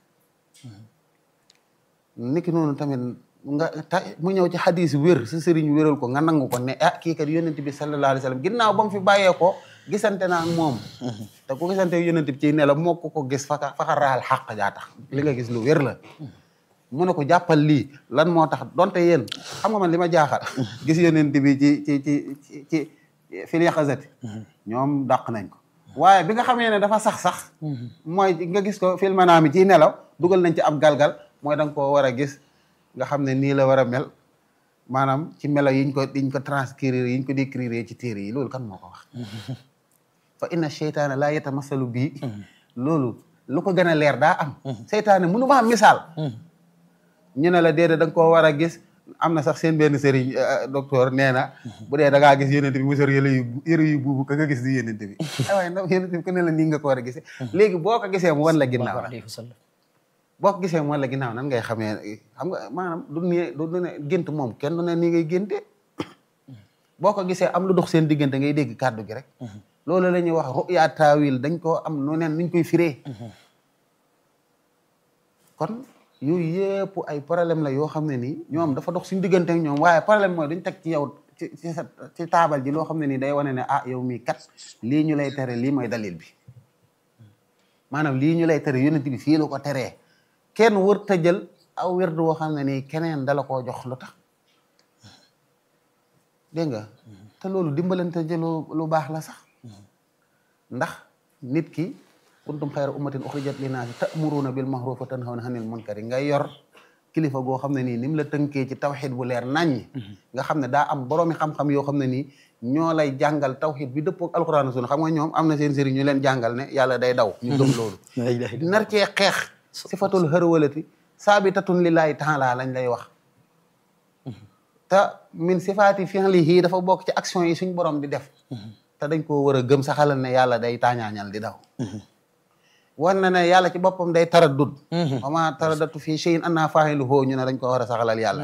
niki noonu tamit nga ta mu ñëw ci xadis wér sa sëriñ wéral ko nga nangu ko ne ah kii kat yonent bi sallallahu alayhi wa sallam ginnaaw ba mu fi bàyyee ko gisante naa ak moom te ku gisante yonent bi ci ne la moo ko ko gis faka faka raal xàq jaa tax li nga gis lu wér la mu ne ko jàppal lii lan moo tax donte yéen xam nga man li ma jaaxal gis yonent bi ci ci ci ci ci fil yaqazati ñoom dàq nañ ko waaye bi nga xamee ne dafa sax-sax mooy nga gis ko fil manaami ci nelaw dugal nañ ci ab galgal mooy da nga koo war a gis nga xam ne nii la war a mel maanaam ci melo yiñ ko yiñ ko transcrire yiñ ko décrire ci téere yi loolu kan moo ko wax fa inna cheytaana laa yatamasalu bii loolu lu ko gën a leer daa am seytaane mënu ma am misaal ñu ne la déedéet da nga koo war a gis am na sax seen benn sëriñ docteur nee na bu dee da ngaa gis yonent bi mu sor yële yu yëre yu buubu ka nga gis di yonent bi ay waaye ndax yonent bi ku ne la nii nga ko war a gisee léegi boo ko gisee mu wan la ginnaaw boo ko gisee mu wan la ginnaaw nan ngay xamee xam nga maanaam du ne du ne gént moom kenn du ne nii ngay génte boo ko gisee am lu dox seen diggante ngay dégg kàddu gi rek loolu la ñuy wax ruya taawil dañ koo am nu neen nuñ koy firee kon yooyu yëpp ay problème la yoo xam ne nii ñoom dafa dox suñu diggante ak ñoom waaye problème mooy duñ teg ci yow ci ci sa ci taabal ji loo xam ne nii day wane ne ah yow mii kat lii ñu lay tere lii mooy dalil bi maanaam lii ñu lay tere yonent bi fii la ko teree kenn wër ta jël aw wérdu woo xam ne nii keneen dala koo jox lu tax dégg nga te loolu dimbalante jëlu lu baax la sax ndax nit ki kuntum xayra ummatin uxrijat linnaasi ta'muruuna bil ma'ruufi wa tanhawna anil munkari nga yor kilifa goo xam ne nii ni mu la tënkee ci tawxid bu leer naññi nga xam ne daa am boroomi xam-xam yoo xam ne nii ñoo lay jàngal tawxid bi dëppoo ak alquran sunna xam nga ñoom am na seen sëriñ ñu leen jàngal ne yàlla day daw ñu gëm loolu nar cee xeex sifatul hërwalati saabitatun lillahi taala lañ lay wax te min sifaati fi'lihi dafa bokk ci action yi suñ borom di def te dañ koo war a gëm saxalal ne yàlla day taañaañal di daw war na ne yàlla ci boppam day taraddud wa ma taraddatu fii shay'in anna faa'iluhu ñu ne dañ ko war a saxalal yàlla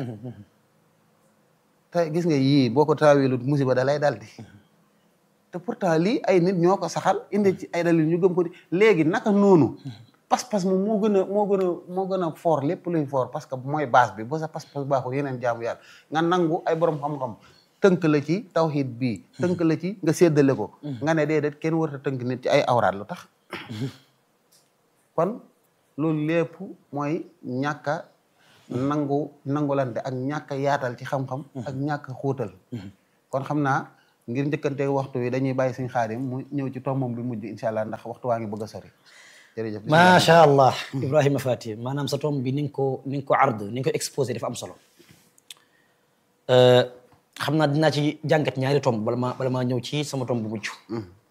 te gis nga yii boo ko taawilut musiba da lay dal di te pourtant lii ay nit ñoo ko saxal indi ci ay dalil ñu gëm ko di léegi naka noonu pas-pas moom moo gën a moo gën a moo gën a fort lépp luy fort parce que mooy base bi boo sa pas-pas baaxul yeneen jaamu yàlla nga nangu ay borom xam-xam tënk la ci tawhid bii tënk la ci nga séddale ko nga ne déedéet kenn warta tënk nit ci ay awraat lu tax kon loolu lépp mooy ñàkk a nangu nangulante ak ñàkk a yaatal ci xam-xam ak ñàkk a xóotal kon xam naa ngir njëkkante waxtu wi dañuy bàyyi suñ xaadim mu ñëw ci tombam bi mujj incha allah ndax waxtu waa ngi bëgg a sori jërëjëf macha allah ibrahima fati maanaam sa tomb bi ni nga ko ni nga ko ard ni nga ko exposé dafa am solo xam naa dinaa ci jàngat ñaari tomb bala maa bala maa ñëw ci sama tomb bu mujj